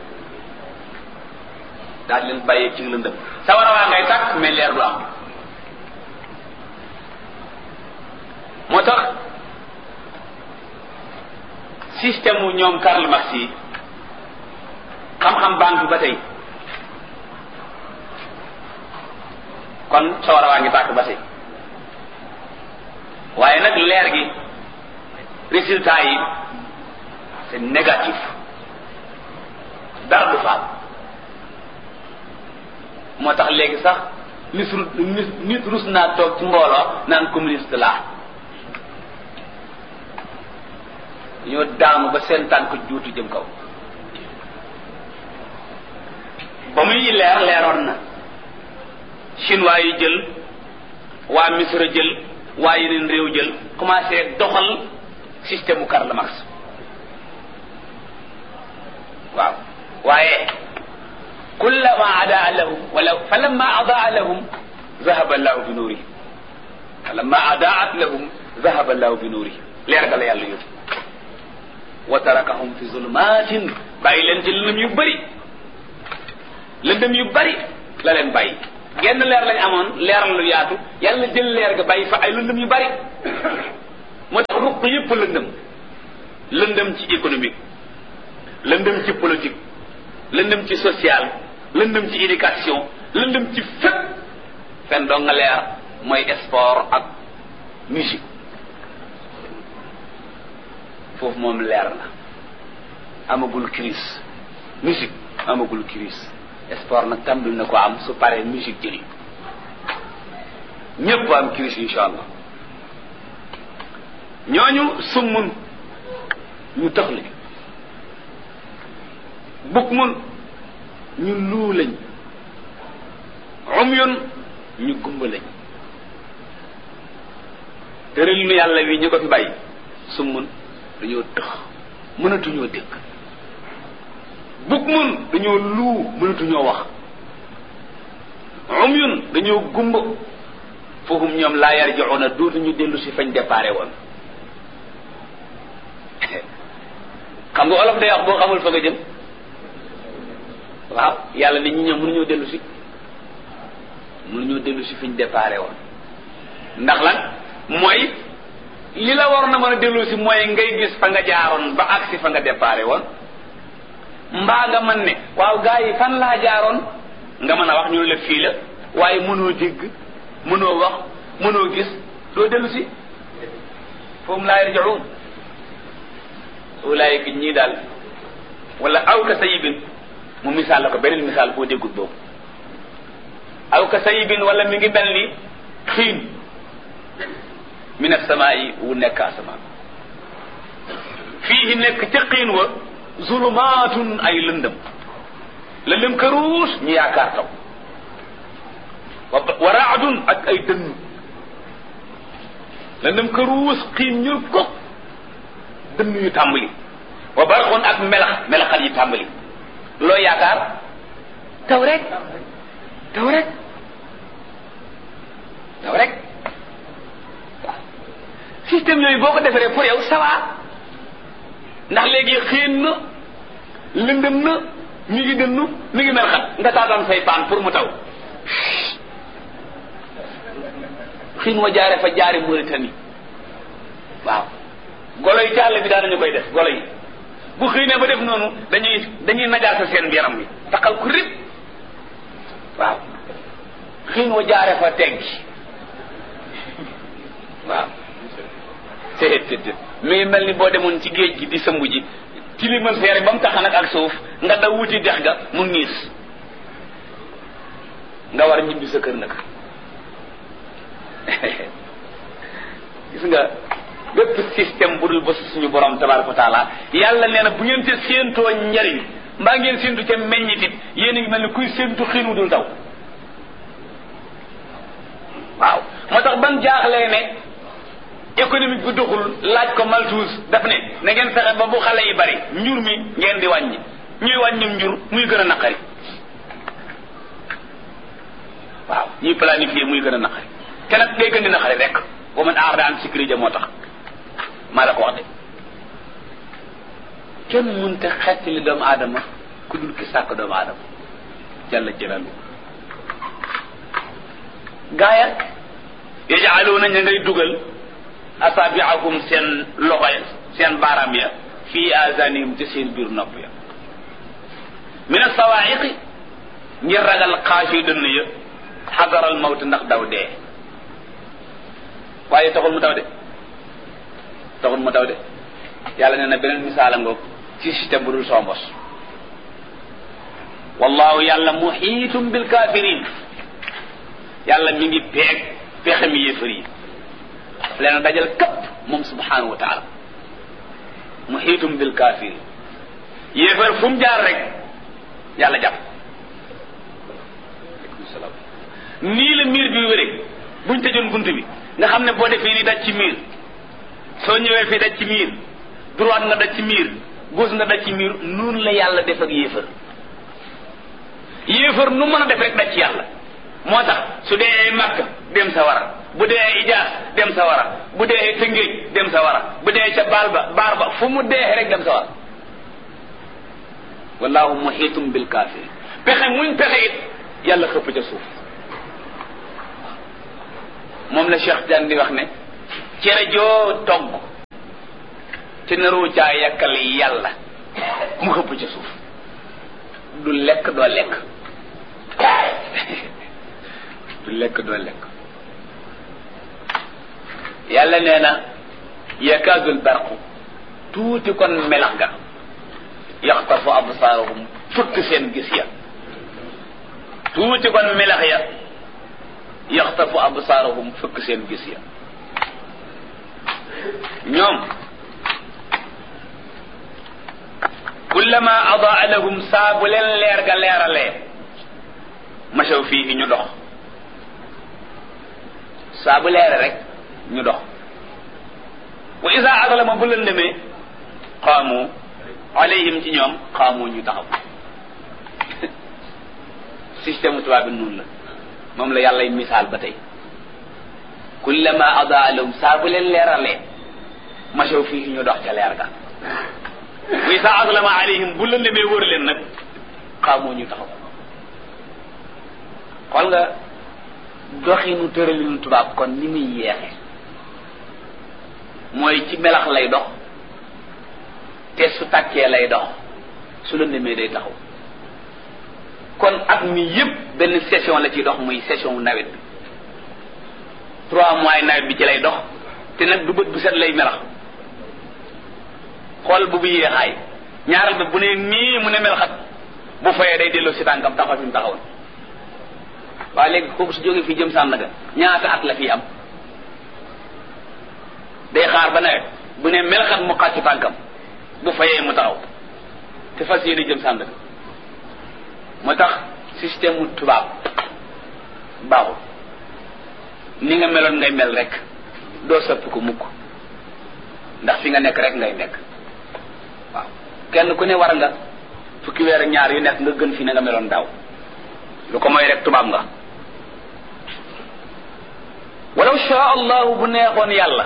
daal di leen bàyyee ci lëndëm sawara waa ngay tàkk mais leer du am moo tax système wu ñoom Karl Marx yi xam-xam banque ba tey kon sawara waa ngi tàkk ba tey waaye nag leer gi résultat yi c'est négatif dara du faam moo tax léegi sax nit nit nit rus naa toog ci mbooloo naan communiste laa dañoo daanu ba seen tànk juutu jëm kaw ba muy leer leeroon na chinois yi jël waa Misra jël waa yeneen réew jël commencé doxal système u Karl Marx waaw waaye kullama adaa lahum wala falamma adaa lahum zahaba allahu bi nuurihim lamma adaat lahum zahaba allahu bi nuurihim leer ga la yàlla yóbbu wa tarakahum fi zulumatin bàyyi leen ci lëndëm yu bëri lëndëm yu bëri la leen bàyyi genn leer lañ amoon leeral lu yaatu yàlla jël leer ga bàyyi fa ay lëndëm yu bëri moo tax ruq yëpp lëndëm lëndëm ci économique lëndëm ci politique lëndëm ci social lëndëm ci éducation lëndëm ci fépp fen doo nga leer mooy sport ak musique foofu moom leer na amagul crise musique amagul crise sport nag tàmbali na ko am su paree musique jëli ñëpp am crise insha allah ñooñu summun ñu tax lañ bukk mun ñu luu lañ umyun ñu gumba lañ tëral nu yàlla wi ñu ko fi bàyyi summun dañoo tëx mënatuñoo dégg bukk mun dañoo luu mënatuñoo wax umyun dañoo gumba foofu ñoom laa yarji'una dootuñu dellu si fañ déparé woon xam nga olof day wax boo xamul fa nga jëm waaw yàlla nit ñi ñoom mënuñoo dellu si mënuñoo dellu si fi ñu déparé woon ndax lan mooy li la war na mën a dellu si mooy ngay gis fa nga jaaroon ba agsi fa nga déparé woon mbaa nga mën ne waaw gars yi fan laa jaaroon nga mën a wax ñu la fii la waaye mënoo dégg mënoo wax mënoo gis doo dellu si foofu laa yarji'un ulaayika ñii daal wala aw ka sayibin mu misaal la ko beneen misaal boo déggut boobu aw ka sayibin wala mi ngi mel ni xiin min asamaa yi wu nekk asamaan fii nekk ca xiin wa zulumaatun ay lëndëm lëndëm këruus ñu yaakaar taw wa raadun ak ay dënn lëndëm këruus xiin ñul ko dënn yu tàmbali wa barxun ak melax melaxal yi tàmbali loo yaakaar taw rek taw rek taw rek waaw système yooyu boo ko defaree pour yow ça va ndax léegi xiin na lëndëm na mi ngi dënnu mi ngi mel xat nga taataan say paan pour mu taw xiin wa jaare fa jaari Mauritanie waaw golo yi ci àll bi daanañu koy def golo yi bu xiinee ba def noonu dañuy dañuy najaasa seen yaram bi taxal ku rib waaw xiin wa jaare fa teggi waaw te te te mi ngi mel ni boo demoon ci géej gi di sëmb ji tilimal seere ba mu tax nag ak suuf nga daw wuti dex ga mu niis nga war a ñibbi sa kër nag gis nga bépp système bu dul ba suñu borom tabaraka wa taala yàlla nee na bu ngeen te séentoo njariñ mbaa ngeen séentu ca meññitit yéen a ngi mel ni kuy séentu xiinu dul taw waaw moo tax ban jaaxlee ne économique bi doxul laaj ko Malthus daf ne na ngeen fexe ba bu xale yi bari njur mi ngeen di wàññi ñuy wàññim njur muy gën a naqari waaw ñuy planifier muy gën a naqari te nag day gën di naqari rek wa man aar daan sécurité moo tax maa la ko wax de kenn mënta xettali doomu aadama ku dul ki sàkk doomu aadama jalla jalalu gaaya yajaaluuna ña ngay dugal asaabiahum seen loxo ya seen baaraam ya fii azanihim ci seen biir nopp ya min asawaiqi ngir ragal xaasi dënn ya xadaral mawt ndax daw dee waaye taxul mu taw de taxul mu taw de yàlla nee na beneen misaala ngoog ci système bu dul soo mbos wallahu yàlla muhiitum bil kafirin yàlla mi ngi peeg pexe mi yéefar yi leen dajal kapp moom subhanahu wa taala muhiitum bil kafirin yéefar fu mu jaar rek yàlla jàpp nii la miir bi wéree buñ tëjoon bunt bi nga xam ne boo defee nii daj ci miir soo ñëwee fii daj ci miir droite nga daj ci miir gauche nga daj ci miir noonu la yàlla def ak yéefar yéefar nu mën a def rek daj ci yàlla moo tax su dee màkk dem sa wara bu dee ijaas dem sa wara bu dee tëngéej dem sa wara bu dee ca baal ba baar ba fu mu dee rek dem sa wara wallahu muhitum bil kafirin pexe muñ pexe it yàlla xëpp ca suuf moom la Cheikh Diagne di wax ne cere joo togg te naroo caa yàkkal yàlla mu xëpp ca suuf du lekk doo lekk du lekk doo lekk yàlla nee na yakaadul barqu tuuti kon melax ga yaxtafu absaarahum fëkk seen gis ya tuuti kon melax ya yaxtafu absaarahum fëkk seen gis ya ñoom kullama adaa lahum saa bu leen leer ga leeralee masaw fii ñu dox saa bu leere rek ñu dox wa isa adlama bu lëndëmee qaamu alayhim ci ñoom qaamu ñu taxaw système tubaab bi noonu la moom la yàlla misaal ba tey kullama adaa lahum saa bu leen leeralee masaw fii ñu dox ca leer ga wa isa adlama alayhim bu lëndëmee wër leen nag qaamu ñu taxaw xool nga doxinu tëralinu tubaab kon ni muy yeexe mooy ci melax lay dox te su tàkkee lay dox su lëndëmee day taxaw kon at mi yépp benn session la ciy dox muy session wu nawet bi trois mois nawet bi ci lay dox te nag du bët bu set lay melax xool bu bu yéexaay ñaaral ba bu ne nii mu ne melaxat bu fayee day delloo si tànkam taxaw fi mu taxawoon waaye léegi kooku su jógee fii jëm Sandaga ñaata at la fii am day xaar ba nawet bu ne melaxat mu xàcc tànkam bu fayee mu taxaw te fas yéene jëm Sandaga moo tax système mu tubaab baaxul ni nga meloon ngay mel rek doo sëpp ko mukk ndax fi nga nekk rek ngay nekk waaw kenn ku ne war nga fukki weer ak ñaar yu nekk nga gën fi na nga meloon daaw lu ko mooy rek tubaab nga walaw shaa allahu bu neexoon yàlla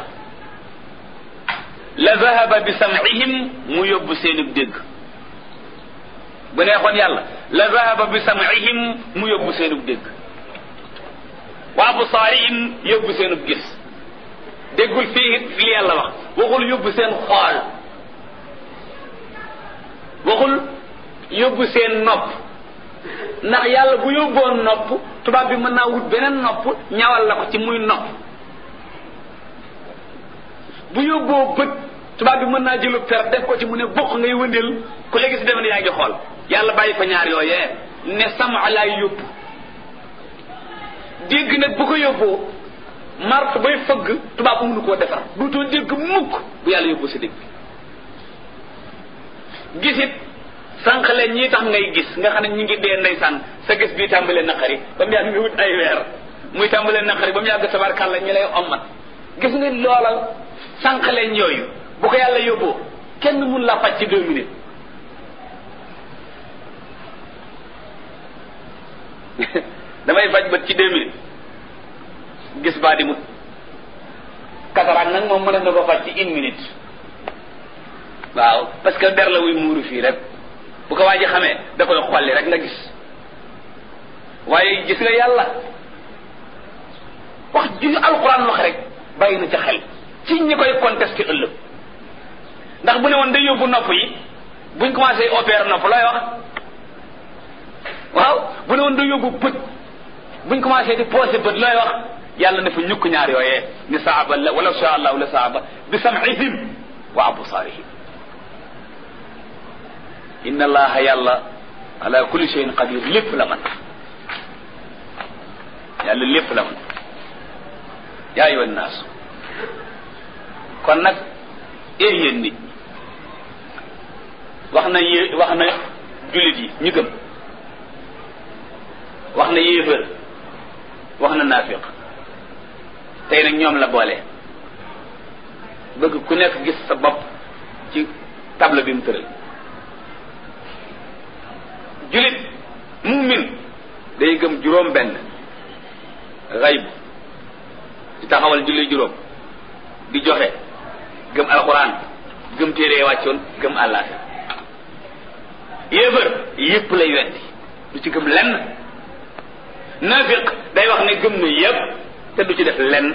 la zahaba bi sam'ihim mu yóbbu seenub dégg bu neexoon yàlla la zahaba bi sam'ihim mu yóbbu seenub dégg wa absaarihim yóbbu seenub gis déggul fii li yàlla wax waxul yóbbu seen xool waxul yóbbu seen nopp ndax yàlla bu yóbboon nopp tubaab bi mën naa wut beneen nopp ñawal la ko ci muy nopp bu yóbboo bët tubaab bi mën naa jëlu per def ko ci mu ne bokk ngay wëndeel ku léegi si defe ne yaa ngi xool yàlla bàyyi fa ñaar yooyee ne sama laay yóbbu dégg nag bu ko yóbboo mart bay fëgg tubaab bu mënu koo defar duutoo dégg mukk bu yàlla yóbboo sa dégg gisit sànq leen ñii tax ngay gis nga xam ne ñi ngi dee ndeysaan sa gis bii tàmbalee naqari ba mu yàgg nga wut ay weer muy tàmbalee naqari ba mu yàgg tabarkàlla ñi lay ommat gis nga loola sànq leen yooyu bu ko yàlla yóbboo kenn mun la faj ci deux minutes damay faj bët ci deux minutes gis baa di mut kataraak nag moom mën na ko faj ci une minute waaw parce que der la wuy muuru fii rek bu ko waa ji xamee da koy xolli rek nga gis waaye gis nga yàlla wax ju alxuraan wax rek bàyyi na ca xel ci ñi koy contesté ëllëg ndax bu ne woon day yóbbu nopp yi buñ commencé opérer nopp looy wax waaw bu ne woon day yóbbu bët buñ commencé di posé bët looy wax yàlla ne fa ñukk ñaar yooyee ni saaba la wala sha allahu la saaba bi sam'ihim wa absaarihim inna allaha yàlla ala kulli shay'in qadir lépp la man yàlla lépp la man yaa ayyuha nnaas kon nag ee yéen nit wax na yé wax na jullit yi ñu gëm wax na yéefër wax na naafiq tey nag ñoom la boole bëgg ku nekk gis sa bopp ci table bi mu tëral julit mumin day gëm juróom benn xayb di taxawal julli juróom di joxe gëm alxuraan gëm téere wàccoon gëm àllaaxira yéefar yépp lay weddi du ci gëm lenn naafiq day wax ne gëm na yépp te du ci def lenn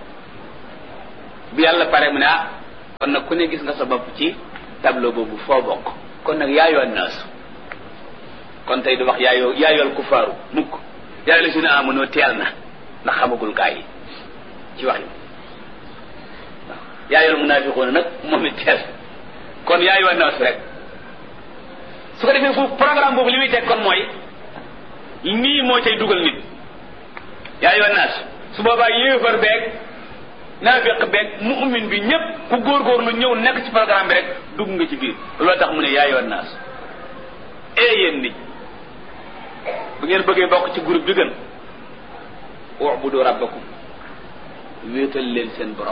bi yàlla pare mu ne ah kon nag ku ne gis nga sa bopp ci tableau boobu foo bokk kon nag yaayoo naasu kon tey du wax yaayoo yaayool kufaaru mukk yaay la si ne amunoo teel na ndax xamagul gaa yi ci wax yi waaw yaayool munaafiqoona nag moom it teel kon yaayoo naasu rek su ko defee foofu programme boobu li muy teg kon mooy nii moo cay dugal nit yaayoo naasu su boobaa yéefar beeg naafiq beeg mu'min bi ñëpp ku góorgóorlu ñëw nekk ci programme bi rek dugg nga ci biir loolu tax mu ne yaayoon naas ee yéen nit bu ngeen bëggee bokk ci groupe bi gën ubudu rabbakum wéetal leen seen borom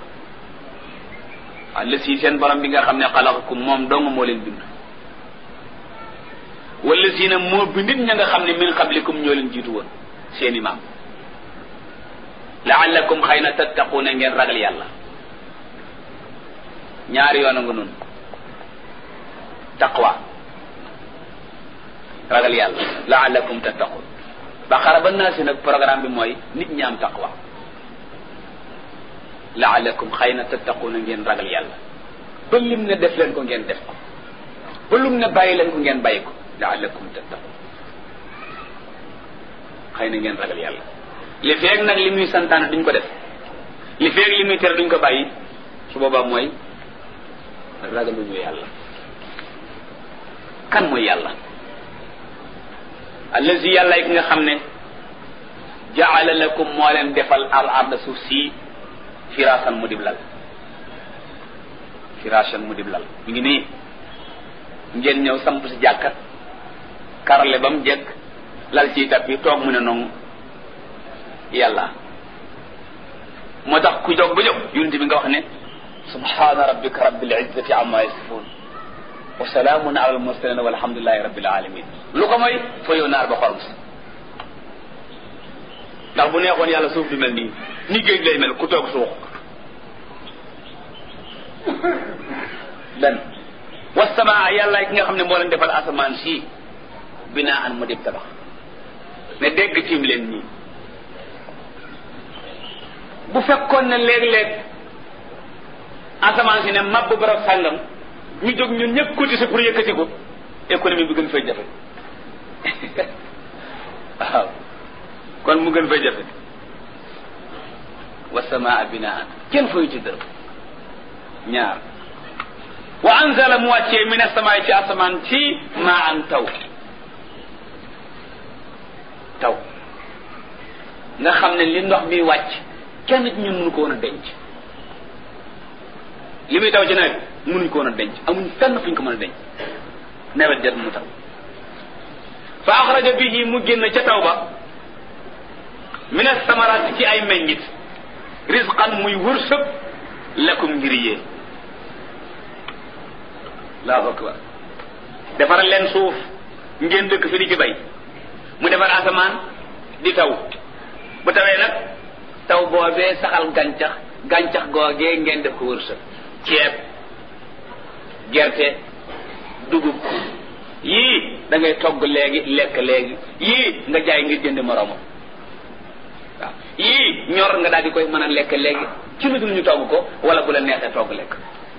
walla si seen borom bi nga xam ne xalaqakum moom dong moo leen bind wala si na moo bindit ña nga xam ne min qablikum ñoo leen jiitu woon seeni maam laallakum xëy na tattaquuna ngeen ragal yàlla ñaari yoon a nga noonu taqwa ragal yàlla laallakum tattaqun baqara ba naa si nag programme bi mooy nit ñi am taqwa laallakum xëy na tattaquuna ngeen ragal yàlla ba lim ne def leen ko ngeen def ko ba lum ne bàyyi leen ko ngeen bàyyi ko laallakum tattaqun xëy na ngeen ragal yàlla li feeg nag li muy santaane duñ ko def li feeg li muy tere duñ ko bàyyi su boobaa mooy ragaluñu yàlla kan mooy yàlla allazi yàlla ki nga xam ne jaala lakum moo leen defal al arda suuf si firaasan mu dib lal firaasan mu dib lal mi ngi nii ngeen ñëw samp si jàkka karale ba mu jekk lal ciy tappi toog mu ne noonu yàlla moo tax ku jóg ba jóg yunti bi nga wax ne subhana rabbika rabbil izzati amma yasifun wa salaamun ala al mursalin walhamdulillahi rabbil alamin lu ko mooy fa yow naar ba xorom si ndax bu neexoon yàlla suuf du mel nii ni géej lay mel ku toog suux benn wasamaa yàlla ki nga xam ne moo leen defal asamaan si binaa an mu dib tabax ne dégg tiim leen nii bu fekkoon ne léeg-léeg asamaan si ne mabb barab sàngam ñu jóg ñun ñëpp cotiser pour yëkkati ko économie bi gën fay jafe waaw kon mu gën fay jafe wasamaa binaan kenn fay ci dërëm ñaar wa anzala mu wàccee min asamaay ci asamaan ci maa an taw taw nga xam ne li ndox mi wàcc kenn ci ñun mënu ko woon a denc li muy taw ci nawet mënuñ ko woon a denc amuñ fenn fuñ ko mën a denc nawet jot mu taw fa axraja bihi mu génn ca taw ba min asamaraat ci ay meññit risqan muy wërsëg lakum ngir yéen allahu akbar defaral leen suuf ngeen dëkk fi di ci bay mu defar asamaan di taw bu tawee nag taw boobee saxal gàncax gàncax googee ngeen def ko wërsëg ceeb gerte dugub yii da ngay togg léegi lekk léegi yii nga jaay ngir jënd moroomam waaw yii ñor nga daal di koy mën a lekk léegi ci lu dul ñu togg ko wala bu la neexee togg lekk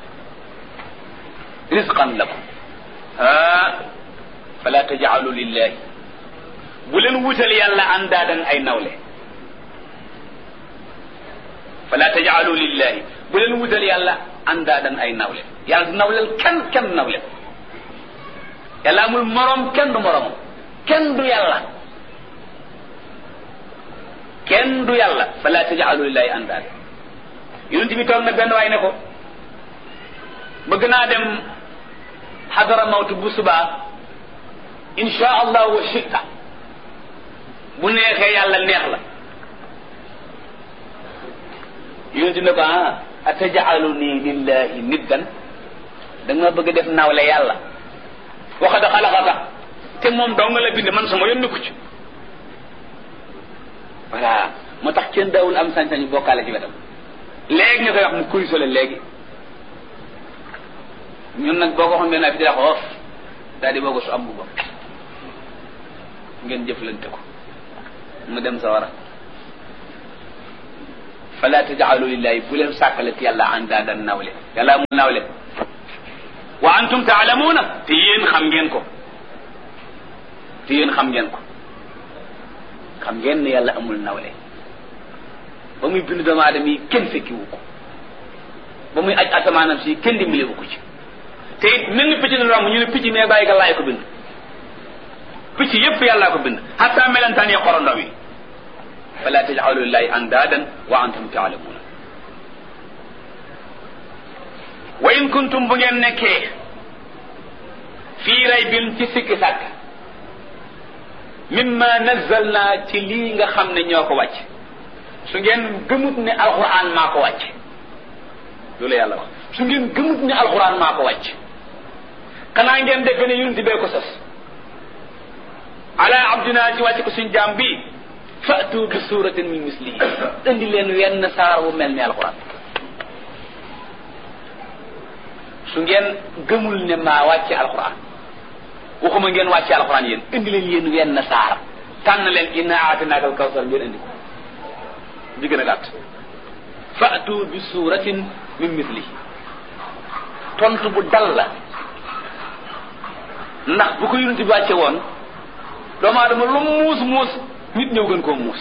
risqan lakum ah fala tajaalu lillahi bu leen wutal yàlla andaadan ay nawle fala tajaalu lillahi bu leen wutal yàlla andaadan ay nawle yàlla du nawleel kenn kenn nawle yàlla amul morom kenn du moromam kenn du yàlla kenn du yàlla fala tajaalu lillahi andaadan yonent bi toog na benn waay ne ko bëgg naa dem xadara mawtu bu subaa insha allah wa shita bu neexee yàlla neex la yonent ne ko ah atajalu nii lillahi niddan da nga bëgg def nawle yàlla waxad xalaqaka te moom dong la bind man sama yoon nekku ci voilà moo tax kenn daawul am sañ-sañu bokkaale ci wetam léegi ñu koy wax mu kuy sole léegi ñun nag boo ko waxoon benn fi di la xoof daal di boo su am bu bopp ngeen jëflante ko mu dem sa war a fala tajaalu lillahi bu leen sàkkalati yàlla andaadan nawle yàlla amul nawle wa antum taalamuuna te yéen xam ngeen ko te yéen xam ngeen ko xam ngeen ne yàlla amul nawle ba muy bind doomu aadama yi kenn fekkiwu ko ba muy aj asamaanam si kenn dimbalewu ko ci te it mel ni picc na romb ñu ne picc mais bàyyi ga laay ko bind picc yépp yàllaa ko bind hatta melentaan yi xorondoom yi fala tajcalu lillahi andaadan wa antum taalamuuna wa in kuntum bu ngeen nekkee fii raybin ci sikki sàkk mimma nazzalna ci lii nga xam ne ñoo ko wàcc su ngeen gëmut ne alquran maa ko wàcc loolu yàlla wax su ngeen gëmut ne alquran maa ko wàcc xanaa ngeen dégg ne yonent bee ko sas ala abdina ci wàcc ko suñ jaam bi fatu bi suratin min mislihi indi leen wenn saar wu mel ni alquran su ngeen gëmul ne maa wàcce alquran waxuma ngeen wàcce alquran yéen indi leen yéen wenn saar tànn leen inna aatinaaka alkawsar ngeen indi ko di gën a gàtt fatu bi suratin min mislihi tontu bu dal la ndax bu ko yonent bi wàcce woon doomu aadama lu muus muus nit ñëw gën koo muus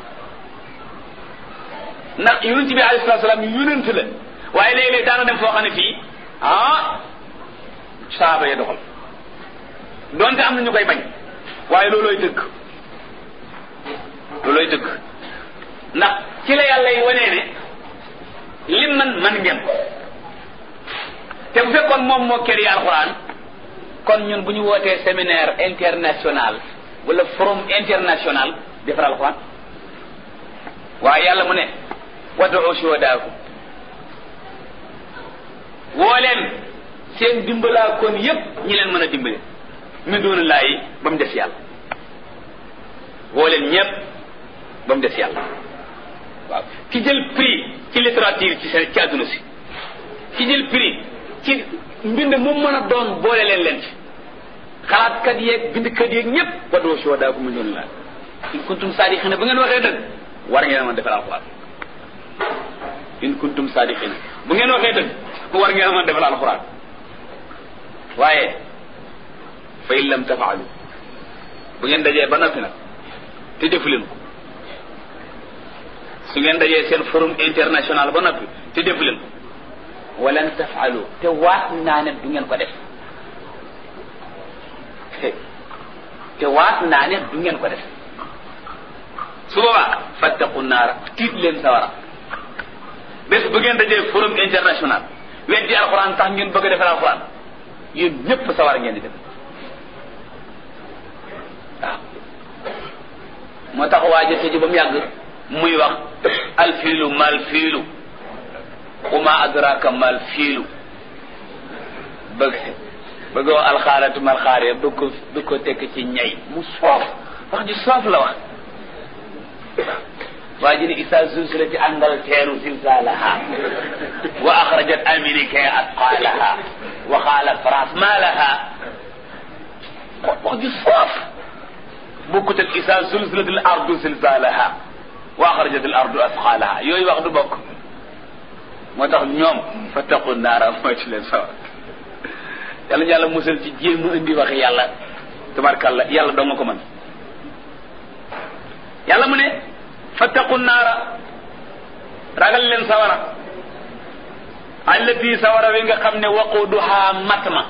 ndax yonent bi alayhi salaatu salaam yonent la waaye léeg-léeg daana dem foo xam ne fii ah saaba ya doxal donte am na ñu koy bañ waaye loolooy dëgg loolooy dëgg ndax ci la yàlla yi wanee ne lim man man ngeen ko te bu fekkoon moom moo kër yi alxuraan kon ñun bu ñu wootee séminaire international wala forum international defar alxuraan waaye yàlla mu ne wad'u shuhadaakum woo leen seen dimbalaa kon yépp ñi leen mën a dimbale min doona laayi ba mu des yàlla woo leen ñépp ba mu des yàlla waaw ki jël prix ci littérature ci ci àdduna si ki jël prix ci mbind mu mën a doon boole leen leen ci xalaatkat yeeg bindkat yeeg ñépp wad'u shuhadaakum min doona laayi in kuntum saadiqina bu ngeen waxee dëgg war ngeen a mën defal alxuraan in kuntum saadiqina bu ngeen waxee dëgg war ngeen a mën defal alxuraan waaye fa in lam tafaalu bu ngeen dajee ba noppi nag te defu leen ko su ngeen dajee seen forum international ba noppi te defu leen ko walan tafaalu te waat naa ne du ngeen ko def te waat naa ne du ngeen ko def su boobaa fattaqu naara tiit leen sawara bés bu ngeen dajee forum international weddi alxuraan tax ngeen bëgg a defal alxuraan yéen ñëpp sawara ngeen di dem waaw moo tax waa jëfe ji ba mu yàgg muy wax alfiilu mal fiilu uma adraka mal fiilu bëgg bëggoo alxaaratu mal xaare bëgg ko bëgg ko tekk ci ñay mu soof wax ji soof la wax waa ji ne isa zulzilati Angleterre zilzalaha wa axrajat Amérique asqalaha wa qaala France ma laha wax ji soof bokkut ak isa zulzilat al ardu zilzalaha wa axrajat al ardu asqalaha yooyu wax du bokk moo tax ñoom fattaqu naara mooy ci leen sawar yàlla ñu yàlla musal ci jéem a indi waxi yàlla tabarkàlla yàlla doo nga ko mën yàlla mu ne fattaqu naara ragal leen sawara allati sawara wi nga xam ne waquduha matma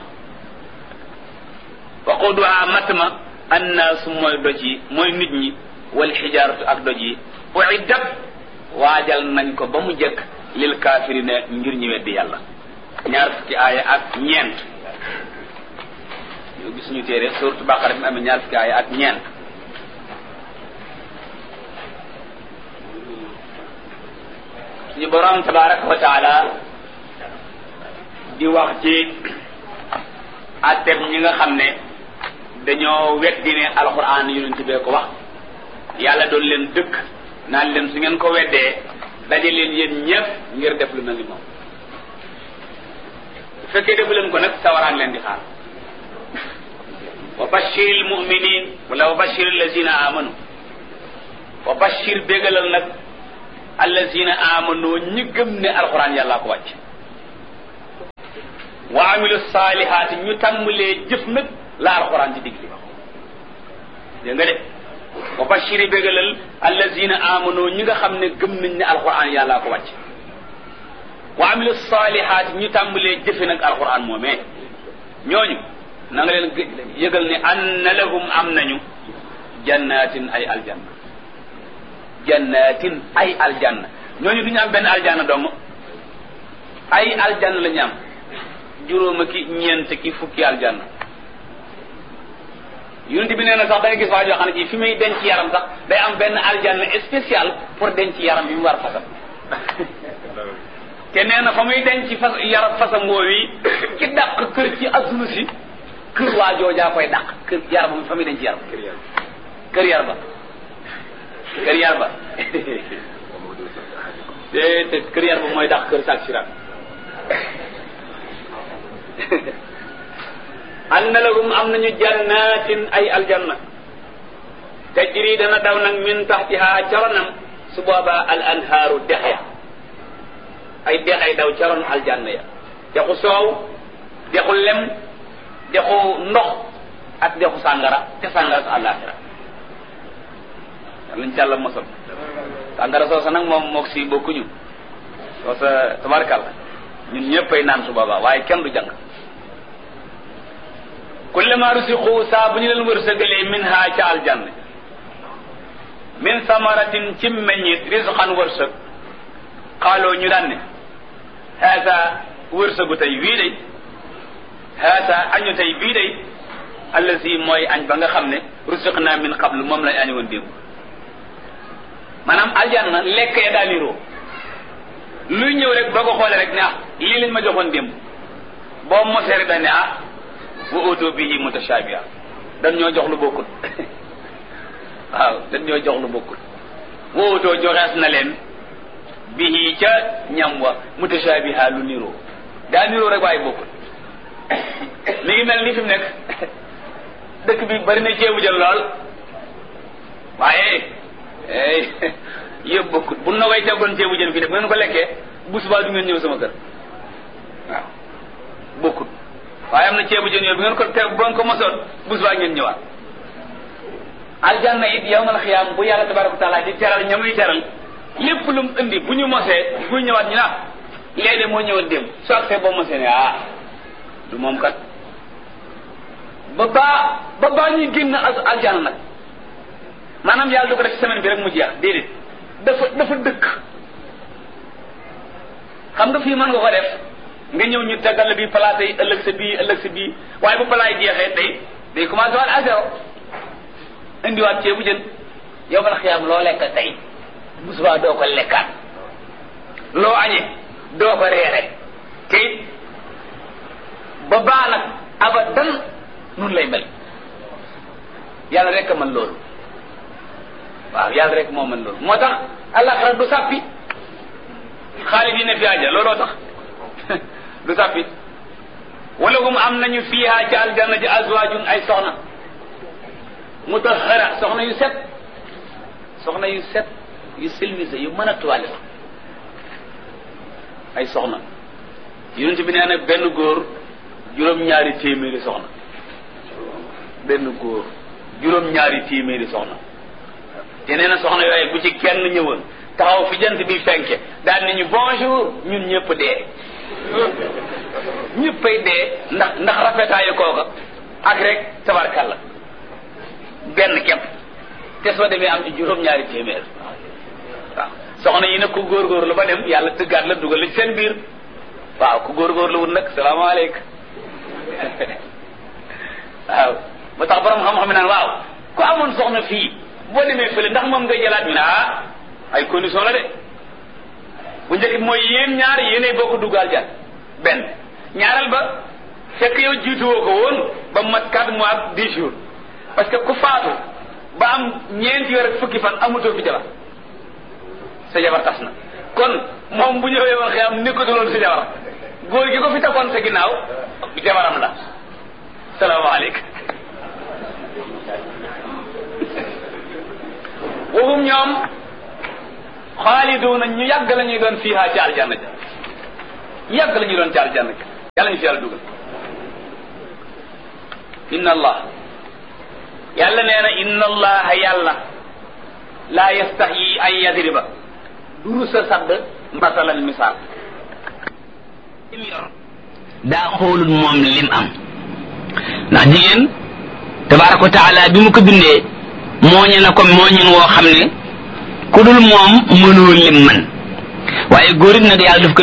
waquduha matma annaasu mooy doj yi mooy nit ñi wal xijaaratu ak doj yi uiddat waajal nañ ko ba mu jëkk lil kaafirina ngir ñi weddi yàlla ñaar fukki aaya ak ñeent yow gis ñu téere suratu baqara bi amee ñaar fukki aaya ak ñeent suñu borom tabaraka wa taala di wax ci atteb ñi nga xam ne dañoo weddi ne alquran yonent bee ko wax yàlla doon leen dëkk naan leen su ngeen ko weddee daje leen yéen ñëpp ngir def lu mel ni moom bu fekkee defu leen ko nag sawaraan leen di xaar wa bashir al muminin wala wa bashir allazina amanu wa bashir bégalal nag allazina amanu ñi gëm ne alxuraan yàllaa ko wàcc wa amilu saalihaati ñu tàmbalee jëf nag la alxuraan di digli dégg nga de wa bashiri bégalal allazina amanu ñi nga xam ne gëm nañ ne alxuraan yàllaa ko wàcc wa amilu saalihaati ñu tàmbalee jëfe nag alxuraan moomee ñooñu na nga leen yëgal ne anna lahum am nañu jannatin ay aljanna jannatin ay aljanna ñooñu du ñu am benn aljanna dong ay aljanna la ñu am juróoma ki ñeent ki fukki aljanna yonent bi nee na sax da nga gis waa joo xam ne ci fi muy denc yaram sax day am benn aljanna spécial pour denc yaram bi mu war fasam te nee na fa muy denc fas yaram fasam woowi ci dàq kër ci adduna si kër waa joojaa koy dàq kër yaram fa muy denc yaram kër yar ba kër yar ba te te kër yar ba mooy dàq kër saak sirat anna lahum am nañu jannatin ay aljanna tajri dana daw nag min taxtiha caronam su booba al anhaaru dex ya ay dex ay daw caron aljanna ya dexu soow dexu lem dexu ndox ak dexu sàngara te sàngara sa àllaaxira lañ càlla mosal sàngara soosa nag moom mook si bokkuñu soosa tabarkàlla ñun ñëppay naan su boobaa waaye kenn du jàng kullama rusiqu saa bu ñu leen wërsëgalee min ha ca aljanna min samaratin ci meññit risqan wërsëg xaaloo ñu daan ne haasa wërsëgu tey wii day haasa añu tey bii day allazi mooy añ ba nga xam ne rusiqna min qablu moom lañ añu woon démb maanaam aljanna lekk ya daa niroo luy ñëw rek boo ko xoolee rek ne ah lii lañ ma joxoon démb boo mosee rek dañ ne ah wa utu bihi mutashabiha dañ ñoo jox lu bokkul waaw dañ ñoo jox lu bokkul wa utu joxees na leen bihi ca ñam wa mutashabiha lu niroo daa niroo rek waaye bokkul mi ngi mel ni fi mu nekk dëkk bi bari na ceebu jël lool waaye yëpp bokkul bu na way teggoon ceebu jën fii de bu ngeen ko lekkee bu subaa du ngeen ñëw sama kër waaw bokkul waaye am na ceebu jën yooyu bu ngeen ko te bu ngeen ko mosoon bu subaa ngeen ñëwaat aljanna it yawmal xiyaam bu yàlla tabaraka taala di teral ñamuy teral lépp lu mu indi bu ñu mosee bu ñëwaat ñu naa léegi moo ñëwoon démb soo ak see boo mosee ne ah du moom kat ba baa ba baa ñuy génn aljanna nag maanaam yàlla du ko def semaine bi rek mu jeex déedéet dafa dafa dëkk xam nga fii mën nga ko def nga ñëw ñu tegal la bii palaate yi ëllëg sa bii ëllëg sa bii waaye bu palaay jeexee tey day commencé waat à zéro indiwaat ceebu jën yow bala xiyaam loo lekk tey bu subaa doo ko lekkaat loo añee doo ko reere kay ba baa nag abadan nun lay mel yàlla rek a mën loolu waaw yàlla rek moo mën loolu moo tax àllaxira du sàppi xaalis yi ne fi àjja looloo tax du sàppi wala hum am nañu fiiha ci aljanna ji azwaajun ay soxna mutahara soxna yu set soxna yu set yu silvise yu mën a tuwaale ay soxna yonent bi nee na benn góor juróom-ñaari téeméeri soxna benn góor juróom-ñaari téeméeri soxna te nee na soxna yooyu bu ci kenn ñëwoon taxaw fi jant bi fenke daal ni ñu bonjour ñun ñëpp dee ñëppay dee ndax ndax rafetaayu kooka ak rek tabarkalla benn képp te soo demee am ci juróom-ñaari téeméer waaw soxna yi nag ku góorgóorlu ba dem yàlla tëggaat la dugal la ci seen biir waaw ku góorgóorlu wut nag salaamaaleykum waaw ba tax borom xam-xam naan waaw ku amoon soxna fii boo demee fële ndax moom nga jëlaat ñu ne ah ay condition la de bu njëkk bi mooy yéen ñaar yéenay bokk duggaal jan benn ñaareel ba fekk yow jiituwoo ko woon ba mat quatre mois ak dix jours parce que ku faatu ba am ñeenti weer ak fukki fan amutoo fi jabar sa jabar tas na kon moom bu ñëwee woon xëy am nekkatuloon sa jabar góor gi ko fi takkoon sa ginnaaw jabaram la salaamaaleykum waxum ñoom xaaliduuna ñu yàgg la ñuy doon fiiha ci aljanna ja yàgg la ñuy doon ci aljanna ja yàlla ñu fi yàlla dugal inna allah yàlla nee na inna allaha yàlla laa yastaxyi an yadriba duru sa sadd masalan misaal lim yor daa xoolul moom lim am ndax jigéen tabaraka wa taala bi mu ko bindee mooñe na ko mooñin woo xam ne ku dul moom mënoo lim man waaye góor it nag yàlla daf ko